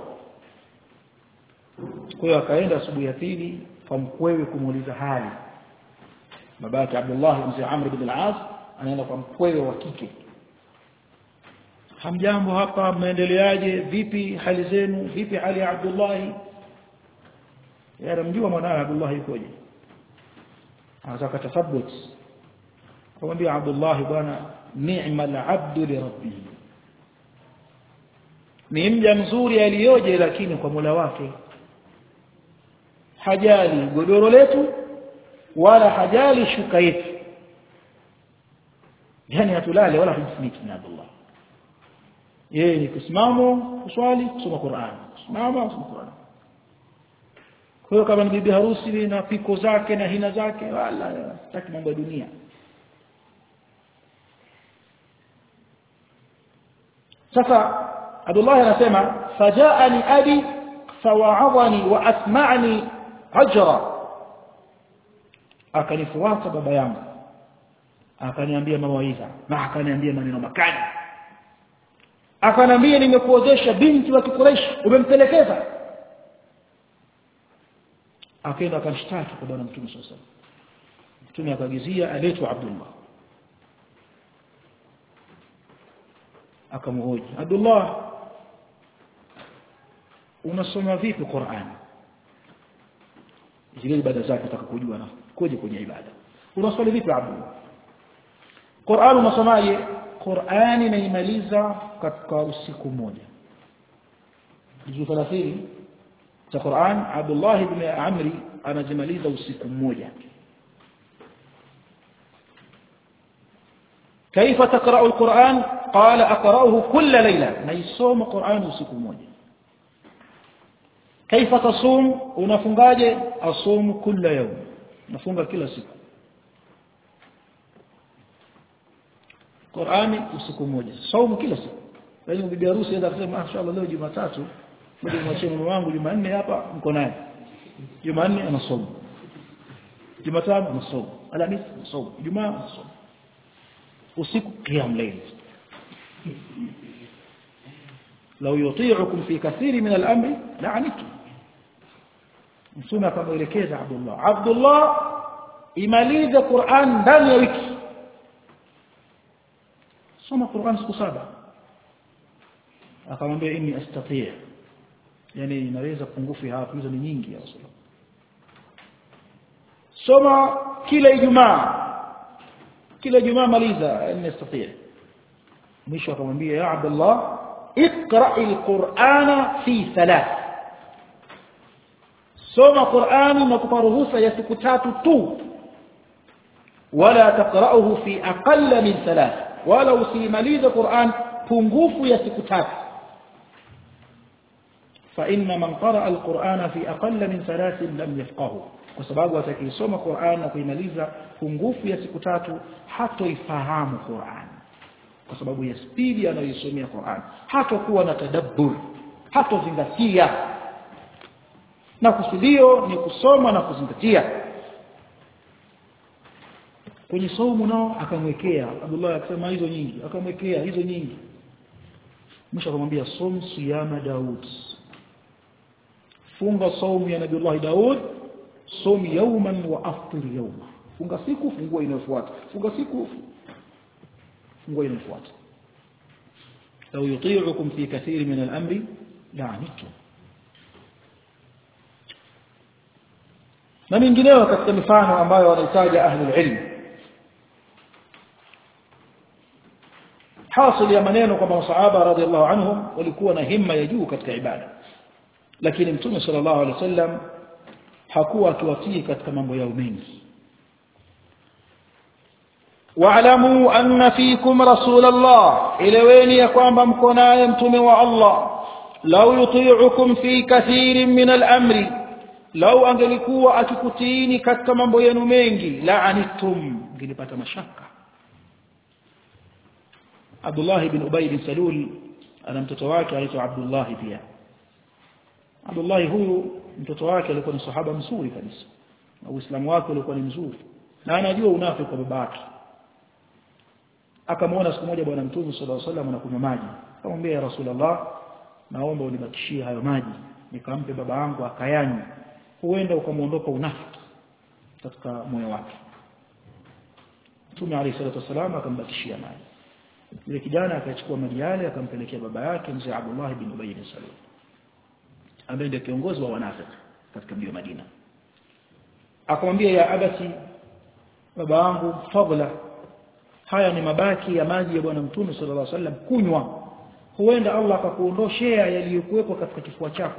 Speaker 1: kwa hiyo akaenda asubuhi ya pili kwa mkwewe kumuuliza hali baba yake Abdullah mzee Amr ibn al-As anaenda kwa mkwewe wa kike hamjambo hapa mnaendeleaje vipi hali zenu vipi hali ya Abdullah yanamjua mwanawe Abdullah yukoje anataka tathabbut kumwambia Abdullah bwana ni'mal abdu li rabbih ni mja mzuri aliyoje lakini kwa Mola wake hajali godoro letu wala hajali shuka yetu yani hatulale wala humfuniki na Abdullah yeye ni kusimamo kuswali kusoma Qur'an kusimama kusoma Qur'an kwa hiyo kama ni bibi harusi na piko zake na hina zake wala sitaki mambo ya dunia sasa Abdullah anasema fajaani abi fawa'adhani wa asma'ni ajra akanifuata baba yangu akaniambia mawaidha na akaniambia maneno makali akaniambia nimekuozesha binti wa Quraysh umempelekeza akaenda akamshtaki kwa bwana mtume sallallahu alaihi wasallam mtume akaagizia aletwe Abdullah akamhoji Abdullah unasoma vipi Qur'an zile ibada zake nataka kujua na koje kwenye ibada unaswali vipi Abdullah Qur'an unasomaje Qur'an inaimaliza katika usiku mmoja juzuu 30 za Qur'an Abdullah ibn Amri anajimaliza usiku mmoja كيف تقرأ القرآن قال أقرأه كل ليلة نيسوم قرآن usiku mmoja كيف تصوم unafungaje asum kila يوم nafunga kila siku Qur'ani usiku mmoja saumu kila siku yaani bibi harusi aenda kusema mashaallah leo Jumatatu ngoja nimwachie mume wangu Jumanne hapa mko naye Jumanne anasoma Jumatano anasoma Alhamisi anasoma Ijumaa anasoma usiku qiyam layl law yuti'ukum fi kathiri min al-amri la'anitum mtume akamwelekeza Abdullah Abdullah imalize Qur'an ndani ya wiki soma Qur'an siku saba akamwambia inni astati' yani inaweza pungufu hapo hizo ni nyingi ya Rasulullah soma kila Ijumaa kila Ijumaa maliza inni astati' mwisho akamwambia ya Abdullah اقرأ القرآن في ثلاث soma Qur'ani na kupa ruhusa ya siku tatu tu wala taqra'uhu fi aqall min thalath wala usimalize Qur'an pungufu ya siku tatu fa inna man qara'a al-Qur'ana fi aqall min thalath lam yafqahu kwa sababu atakisoma Qur'an na kuimaliza pungufu ya siku tatu hatoifahamu Qur'an kwa sababu ya spidi anayoisomea Qur'an hatakuwa na tadabbur hatozingatia na kusudio ni kusoma na kuzingatia kwenye saumu nao akamwekea Abdullah akasema hizo nyingi akamwekea hizo nyingi mwisho akamwambia som siyama Daud funga saumu ya Nabii Daud som yawman wa aftir yawma funga siku fungua inayofuata funga siku fungua inayofuata لو يطيعكم في كثير من الأمر لعنتم na mingineyo katika mifano ambayo wanahitaji ahlul ilm hasil ya maneno kwamba masahaba radhiallahu anhum walikuwa na himma ya juu katika ibada lakini mtume sallallahu alaihi wasallam hakuwa akiwatii katika mambo yao mengi wa'lamu anna fikum rasulullah eleweni ya kwamba mko naye mtume wa Allah law yuti'ukum fi kathirin min al-amri lau angelikuwa akikutiini katika mambo yenu mengi la'anitum ngelipata mashaka Abdullah ibn Ubay bin Salul ana mtoto wake anaitwa Abdullah pia Abdullah huyu mtoto wake alikuwa ni sahaba mzuri kabisa na Uislamu wake ulikuwa ni mzuri na anajua unafiki kwa babake akamwona siku moja bwana mtume sallallahu alaihi wasallam anakunywa maji akamwambia ya rasulullah naomba unibakishie hayo maji nikampe baba yangu akayanywa huenda ukamuondoka unafiki katika moyo wake Mtume عليه الصلاه والسلام akambakishia maji yule kijana akachukua maji yale akampelekea baba yake mzee Abdullah bin Ubay bin Salul ambaye ndiye kiongozi wa wanafiki katika mji wa Madina akamwambia ya abati baba yangu fadla haya ni mabaki ya maji ya bwana mtume sallallahu alaihi wasallam kunywa huenda Allah akakuondoshea yaliyokuwepo katika kifua chako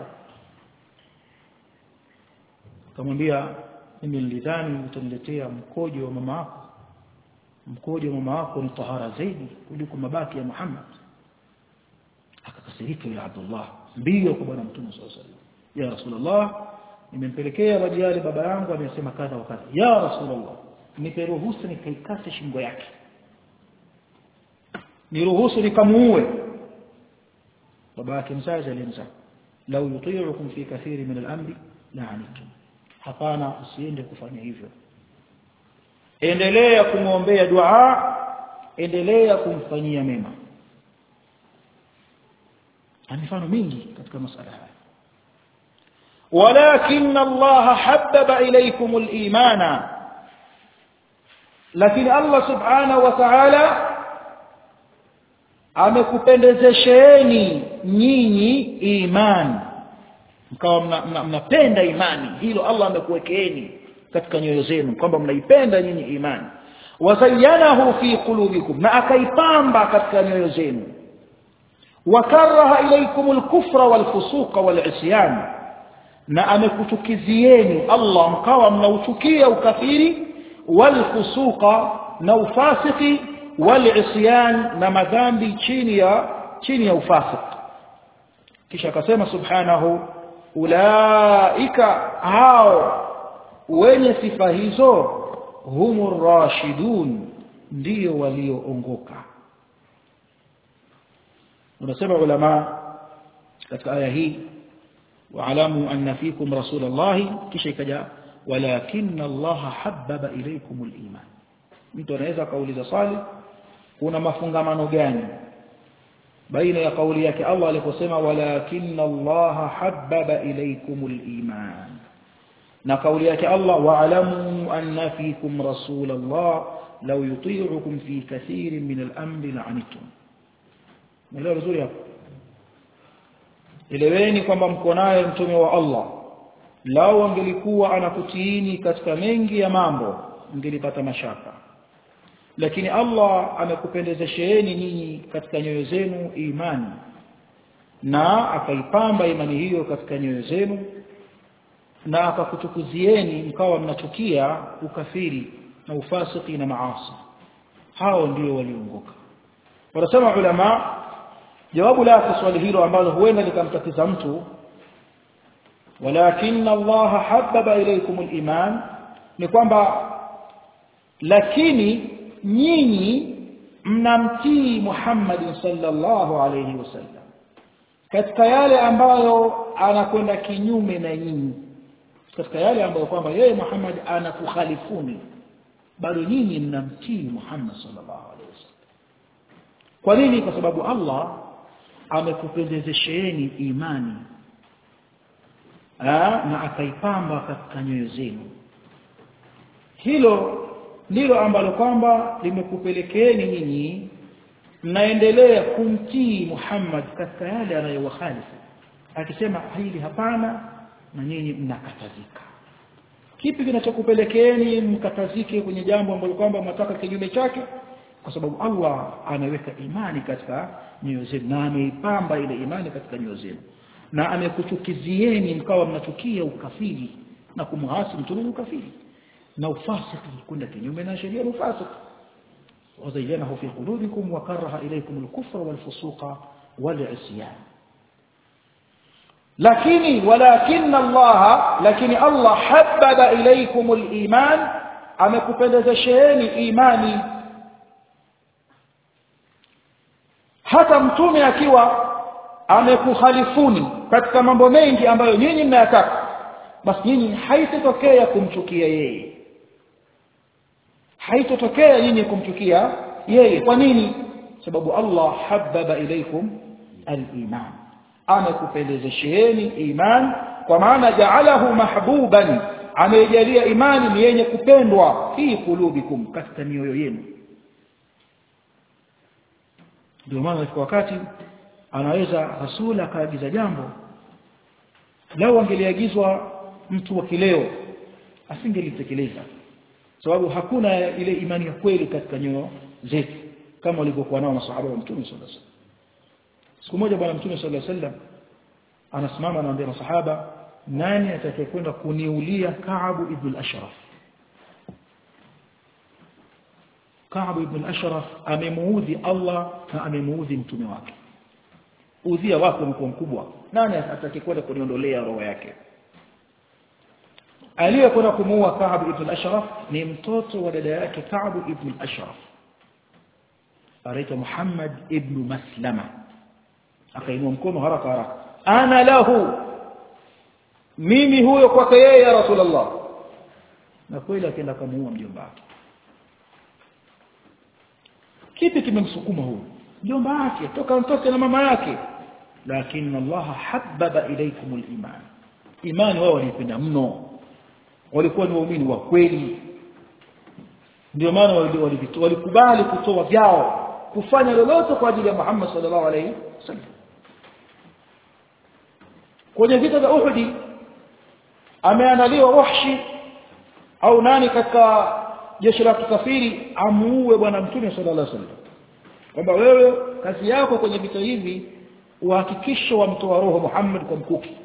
Speaker 1: akamwambia mimi nilidhani utaniletea mkojo wa mama yako mkojo wa mama yako ni tahara zaidi kuliko mabaki ya Muhammad akakasirika ya Abdullah mbio kwa bwana mtume sallallahu alaihi wasallam ya rasulullah nimempelekea maji yale baba yangu amesema kadha wa kadha ya rasulullah nipe ruhusa nikaikate shingo yake niruhusu nikamuue baba yake mzazi alimza lau yuti'ukum fi kathiri min al-amri la'anitum hapana usiende kufanya hivyo endelea kumwombea dua endelea kumfanyia mema mifano mingi katika masala haya ولكن الله حبب إليكم الإيمان لكن الله سبحانه وتعالى amekupendezesheni nyinyi imani mkawa mnapenda imani hilo Allah amekuwekeeni katika nyoyo zenu kwamba mnaipenda nyinyi imani wazayyanahu fi qulubikum na akaipamba katika nyoyo zenu wakaraha ilaykum al-kufra wal-fusuqa wal-isyan na amekuchukizieni Allah mkawa mnauchukia ukafiri wal-fusuqa na ufasiki wal-isyan na madhambi chini ya chini ya ufasik kisha akasema subhanahu ulaika hao wenye sifa hizo humur rashidun ndio walioongoka unasema ulama katika aya hii waalamu anna fikum rasulullahi kisha ikaja walakinna allaha habbaba ilaykum aliman mtu anaweza kauliza swali kuna mafungamano gani baina ya kauli yake Allah aliposema walakinna Allah habbaba ilaykumul iman na kauli yake Allah wa'lamu anna fikum rasulallah law yuti'ukum fi kathirin min al-amri la'anittum Mwelewa vizuri hapo Eleweni kwamba mko naye mtume wa Allah lao angelikuwa anakutiini katika mengi ya mambo mngelipata mashaka lakini Allah amekupendezesheni nyinyi katika nyoyo zenu imani na akaipamba imani hiyo katika nyoyo zenu na akakutukuzieni mkawa mnachukia ukafiri na ufasiki na maasi hao ndio walioongoka wanasema ulama jawabu la swali hilo ambalo huenda likamtatiza mtu walakin Allah habbaba ilaykum al-iman ni kwamba lakini nyinyi mnamtii Muhammad sallallahu alayhi wasallam katika yale ambayo anakwenda kinyume na nyinyi katika yale ambayo kwamba yeye Muhammad anakukhalifuni bado nyinyi mnamtii Muhammad sallallahu alayhi wasallam kwa nini kwa sababu Allah amekupendezesheni imani Aa, na akaipamba katika nyoyo zenu hilo ndilo ambalo kwamba limekupelekeeni nyinyi mnaendelea kumtii Muhammad katika yale anayowakhalifu akisema hili hapana na nyinyi mnakatazika kipi kinachokupelekeeni mkatazike kwenye jambo ambalo kwamba mnataka kinyume chake kwa sababu Allah ameweka imani katika nyoyo zenu na ameipamba ile imani katika nyoyo zenu na amekuchukizieni mkawa mnachukia ukafiri na kumhasi mtume ukafiri na ufasiki kwenda kinyume na sheria ya ufasiki wazayyanahu fi qulubikum wa karaha ilaykum al-kufra wal-fusuqa wal-isyan lakini walakin Allah lakini Allah habbaba ilaykum al-iman amekupendezesheni imani hata mtume akiwa amekukhalifuni katika mambo mengi ambayo nyinyi mnayataka basi nyinyi haitotokea kumchukia yeye haitotokea nyinyi kumchukia yeye kwa nini sababu Allah habbaba ilaikum al-iman amekupendezesheni iman kwa maana ja'alahu mahbuban amejalia imani ni yenye kupendwa fi kulubikum katika mioyo yenu ndio maana kwa wakati anaweza rasula akaagiza jambo lao angeliagizwa mtu wa kileo asingelitekeleza sababu hakuna ile imani ya kweli katika nyoyo zetu kama walivyokuwa nao masahaba wa mtume sallallahu alaihi wasallam siku moja bwana mtume sallallahu alaihi wasallam anasimama anaambia masahaba nani atakayekwenda kuniulia Ka'ab ibn al-Ashraf Ka'ab ibn al-Ashraf amemuudhi Allah na amemuudhi mtume wake udhia wake umekuwa mkubwa nani atakayekwenda kuniondolea roho yake aliyekwenda kumuua Ka'ab ibn al-Ashraf ni mtoto wa dada yake Ka'ab ibn al-Ashraf anaitwa Muhammad ibn Maslama akainua mkono haraka haraka ana lahu mimi huyo kwake yeye ya Rasulullah na kweli akaenda kumuua mjomba wake kipi kimemsukuma huyo mjomba wake toka mtoke na mama yake lakini Allah habbaba ilaykum al-iman imani wao walipenda mno walikuwa ni waumini wa kweli ndio maana walikubali kutoa vyao kufanya lolote kwa ajili ya Muhammad sallallahu alaihi wasallam kwenye vita vya Uhud ameandaliwa Wahshi au nani katika jeshi la kikafiri amuue bwana mtume sallallahu alaihi wasallam kwamba wewe kazi yako kwenye vita hivi uhakikishe wamtoa roho Muhammad kwa mkuki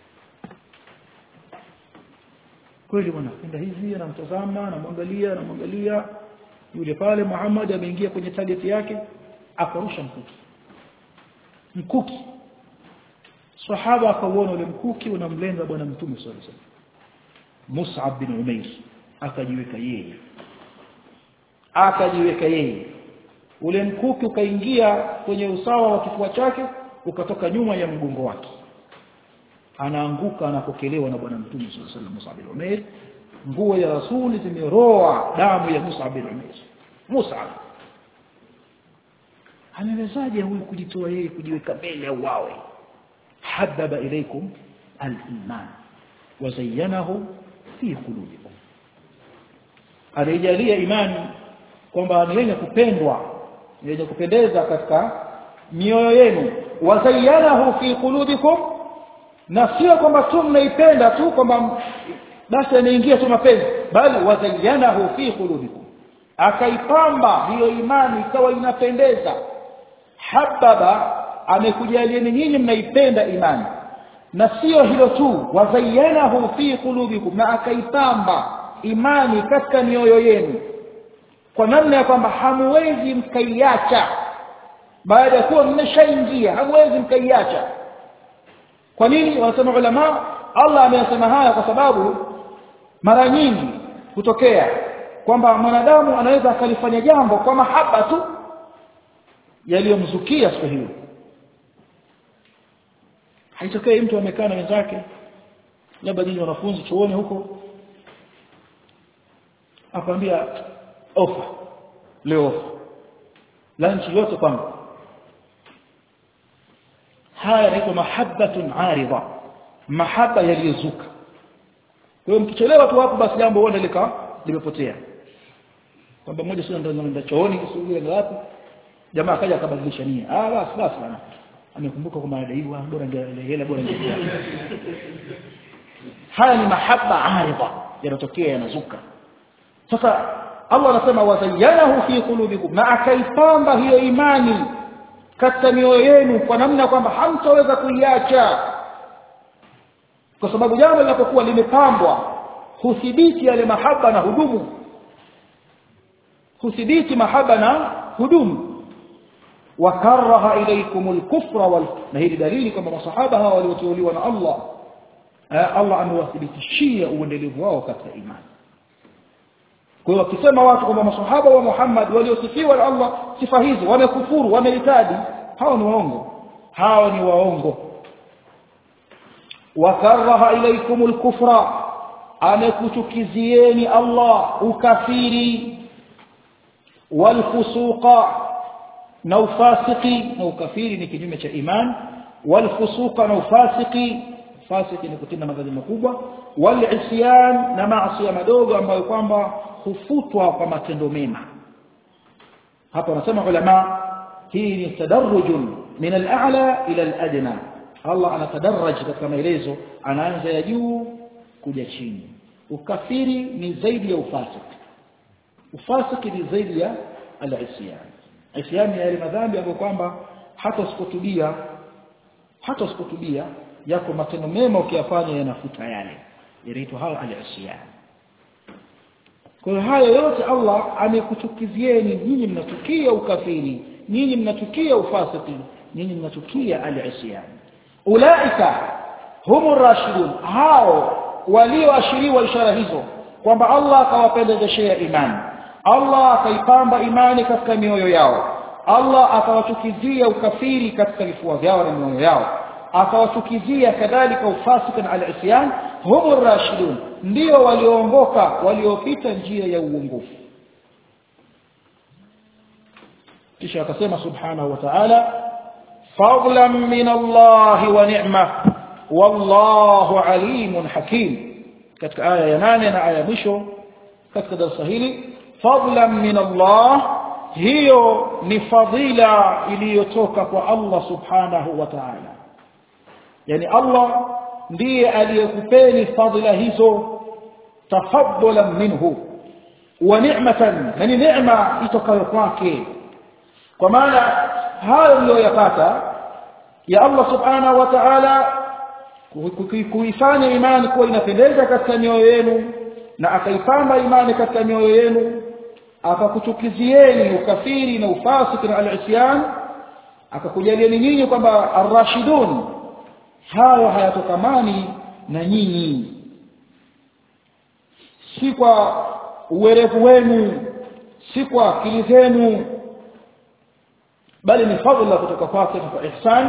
Speaker 1: kweli bwana kwenda hivi anamtazama anamwangalia anamwangalia yule pale Muhammad ameingia kwenye target yake akarusha mkuki mkuki sahaba akauona ule mkuki unamlenga bwana mtume sallallahu alaihi wasallam Mus'ab bin Umair akajiweka yeye akajiweka yeye ule mkuki ukaingia kwenye usawa wa kifua chake ukatoka nyuma ya mgongo wake anaanguka anapokelewa na bwana mtume sallallahu alaihi wasallam Mus'ab bin Umair nguo ya rasuli zimeroa damu ya Mus'ab bin Umair Mus'ab amewezaje huyu kujitoa yeye kujiweka mbele au wawe hababa ilaikum al-iman wa zayyanahu fi qulubikum alijalia imani kwamba ni yenye kupendwa ni yenye kupendeza katika mioyo yenu wa zayyanahu fi qulubikum na sio kwamba tu mnaipenda tu kwamba basi anaingia tu mapenzi bali wa zayyanahu fi qulubikum akaipamba hiyo imani ikawa inapendeza hababa amekujalieni nyinyi mnaipenda imani na sio hilo tu wazayyanahu fi qulubikum na akaipamba imani katika mioyo yenu kwa namna ya kwamba hamwezi mkaiacha baada ya kuwa mmeshaingia hamwezi mkaiacha kwa nini wanasema ulama Allah ameyasema haya kwa sababu mara nyingi kutokea kwamba mwanadamu anaweza akalifanya jambo kwa mahaba tu yaliyomzukia siku hiyo haitokei mtu amekaa na wenzake labda nyinyi wanafunzi chuoni huko akwambia ofa leo ofa lunch yote kwangu haya yanaitwa mahabbatun aridha mahaba yaliyozuka kwa hiyo mkichelewa tu hapo basi jambo huenda lika limepotea kwamba mmoja sio ndio ndio chooni sio ndio wapi jamaa akaja akabadilisha nia ah basi basi bana amekumbuka kwamba anadaiwa bora ndio hela bora ndio haya ni mahaba aridha yanatokea yanazuka sasa Allah anasema wazayyanahu fi qulubikum na akaipamba hiyo imani katika mioyo yenu kwa namna kwamba hamtaweza kuiacha kwa sababu jambo linapokuwa limepambwa huthibiti yale mahaba na hudumu huthibiti mahaba na hudumu wakaraha ilaykum al-kufra wal na hili dalili kwamba masahaba hawa walioteuliwa na Allah Allah amewathibitishia uendelevu wao katika imani kwa hiyo wakisema watu kwamba masahaba wa Muhammad waliosifiwa na Allah sifa hizo wamekufuru wameitadi hao ni waongo hao ni waongo wakaraha ilaykum al-kufra amekuchukizieni Allah ukafiri walfusuqa na ufasiki na ukafiri ni kinyume cha iman walfusuqa na ufasiki fasiki ni kutenda madhambi makubwa walisyan na maasi madogo ambayo kwamba hufutwa kwa matendo mema hapa wanasema ulama hii ni tadarrujun min al-a'la ila al-adna Allah anatadarraj katika maelezo anaanza ya juu kuja chini ukafiri ni zaidi ya ufasiki ufasiki ni zaidi ya al-isyan isyan ni yale madhambi ambayo kwamba hata usikutubia hata usikutubia yako matendo mema ukiyafanya yanafuta yale yanaitwa hayo al-isyan kwa hiyo hayo yote Allah amekuchukizieni nyinyi mnachukia ukafiri nyinyi mnachukia ufasiki nyinyi mnachukia al-isyan ulaika humu rashidun hao walioashiriwa ishara hizo kwamba Allah akawapendezeshea imani Allah akaipamba imani katika mioyo yao Allah akawachukizia ukafiri katika vifua vyao na mioyo yao akawachukizia kadhalika ufasiki na al-isyan humu rashidun ndio walioongoka waliopita njia ya uongofu kisha akasema subhanahu wa ta'ala fadlan min Allah wa ni'ma wallahu alimun hakim katika aya ya 8 na aya ya mwisho katika darasa hili fadlan min Allah hiyo ni fadhila iliyotoka kwa Allah subhanahu wa ta'ala yani Allah ndiye aliyekupeni fadhila hizo tafaddulan minhu wa ni'matan na ni neema itokayo kwake kwa maana hayo mliyoyapata ya Allah subhanahu wa ta'ala kuifanya imani kuwa inapendeza katika mioyo yenu na akaipamba imani katika mioyo yenu akakuchukizieni ukafiri na ufasiki na al-isyan akakujalieni nyinyi kwamba ar-rashidun hayo hayatokamani na nyinyi si kwa uwerevu wenu si kwa akili zenu bali ni fadhila kutoka kwake na kwa ihsan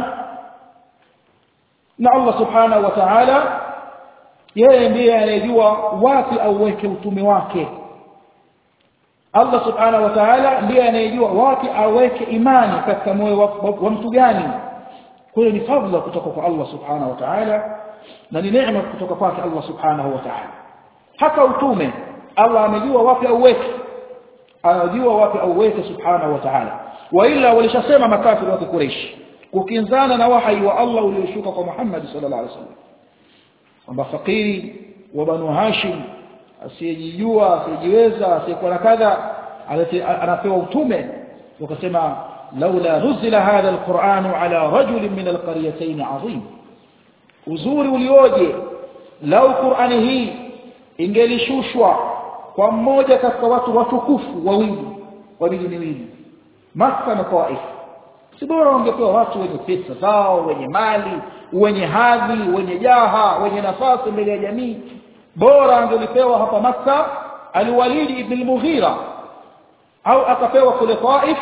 Speaker 1: na Allah subhanahu wa ta'ala yeye ndiye anayejua wapi auweke utume wake Allah subhanahu wa ta'ala ndiye anayejua wapi aweke imani katika moyo wa, wa, wa mtu gani kwa hiyo ni fadhila kutoka kwa Allah subhanahu wa ta'ala na ni neema kutoka kwake Allah subhanahu wa ta'ala hata utume Allah amejua wapi auweke anajua wapi auweke subhanahu wa ta'ala wa ila walishasema makafiri wa Quraysh kukinzana na wahyi wa Allah ulioshuka kwa Muhammad sallallahu alaihi wasallam kwamba fakiri wa banu Hashim asiyejijua asiyejiweza asiyekuwa na kadha anapewa utume wakasema laula nuzila hadha alquran ala rajul min alqaryatayn azim uzuri ulioje lau qurani hii ingelishushwa kwa mmoja katika watu watukufu wawili wa miji miwili Makka na Taif si bora wangepewa watu wenye pesa zao wenye mali wenye hadhi wenye jaha wenye nafasi mbele ya jamii bora angelipewa hapa Makka Al-Walid ibn al-Mughira au akapewa kule Taif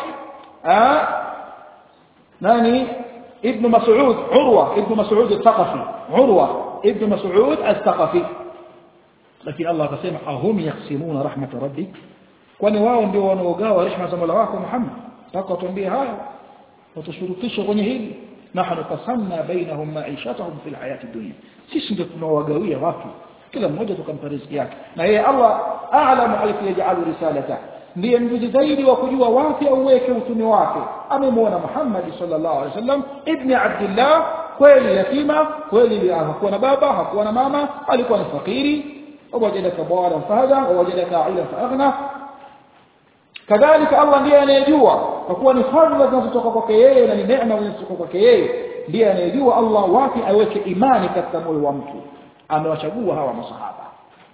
Speaker 1: nani ibn Mas'ud Urwa ibn Mas'ud al-Thaqafi Urwa ibn Mas'ud al-Thaqafi lakini Allah akasema ahum yaksimuna rahmat rabbik kwani wao ndio wanaogawa rehema za Mola wako Muhammad taka tuambie haya watushurutisha kwenye hili nahnu qasamna bainahum ma'ishatahum fil hayati dunya sisi ndio tunawagawia watu kila mmoja tukampa riziki yake na yeye Allah a'lamu haythu yaj'alu risalata ndiye mjuzi zaidi wa kujua wapi auweke utume wake amemwona Muhammad sallallahu alaihi wasallam ibn Abdullah kweli yatima kweli hakuwa na baba hakuwa na mama alikuwa ni fakiri wajadaka bwana fahada wajadaka aila faghna kadhalika Allah ndiye anayejua kwa kuwa ni fadhila zinazotoka kwake yeye na ni neema zinazotoka kwake yeye ndiye anayejua Allah wapi aweke imani katika moyo wa mtu amewachagua hawa masahaba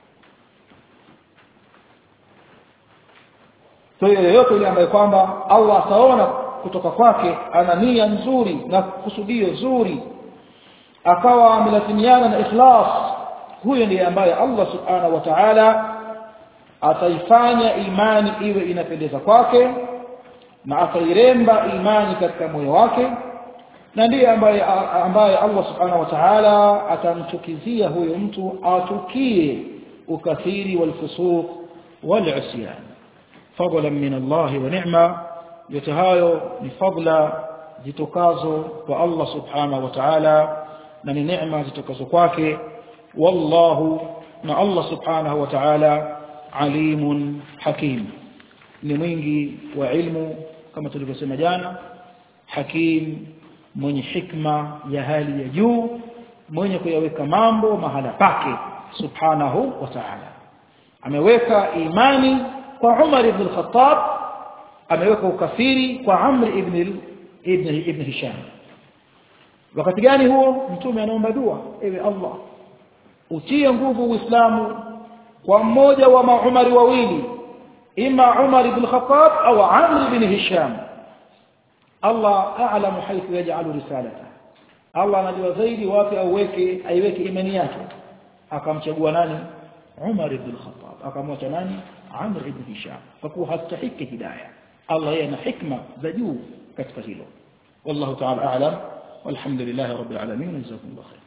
Speaker 1: kwa hiyo yoyote yule ambaye kwamba Allah ataona kutoka kwake ana nia nzuri na kusudio zuri akawa amelazimiana na ikhlas huyo ndiye ambaye Allah subhanahu wa ta'ala ataifanya imani iwe inapendeza kwake na atairemba imani katika moyo wake na ndiye ambaye ambaye Allah subhanahu wa ta'ala atamchukizia huyo mtu atukie ukathiri walfusuq والعصيان فضلا من الله ونعمه yote hayo ni fadla zitokazo kwa Allah subhanahu wa ta'ala na ni neema zitokazo kwake wallahu na Allah subhanahu wa ta'ala alimun hakim ni mwingi wa ilmu kama tulivyosema jana hakim mwenye hikma ya hali ya juu mwenye kuyaweka mambo mahala pake subhanahu wa ta'ala ameweka imani kwa Umar ibn al-Khattab ameweka ukafiri kwa Amr ibn ibn ibn Hisham wakati gani huo mtume anaomba dua ewe Allah utie nguvu uislamu kwa mmoja wa maumari wawili ima Umar ibn Khattab au Amr ibn Hisham Allah a'lamu haythu yaj'alu risalata Allah anajua zaidi wapi auweke aiweke imani yake akamchagua nani Umar ibn Khattab akamwacha nani Amr ibn Hisham kwa kuwa hastahiki hidayah Allah yeye ana hikma za juu katika hilo wallahu ta'ala a'lam walhamdulillah rabbil alamin jazakumullahu khair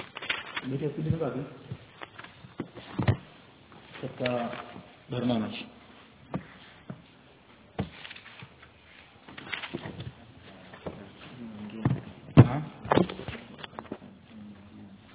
Speaker 1: ndio kipindi ngapi katika barnamiji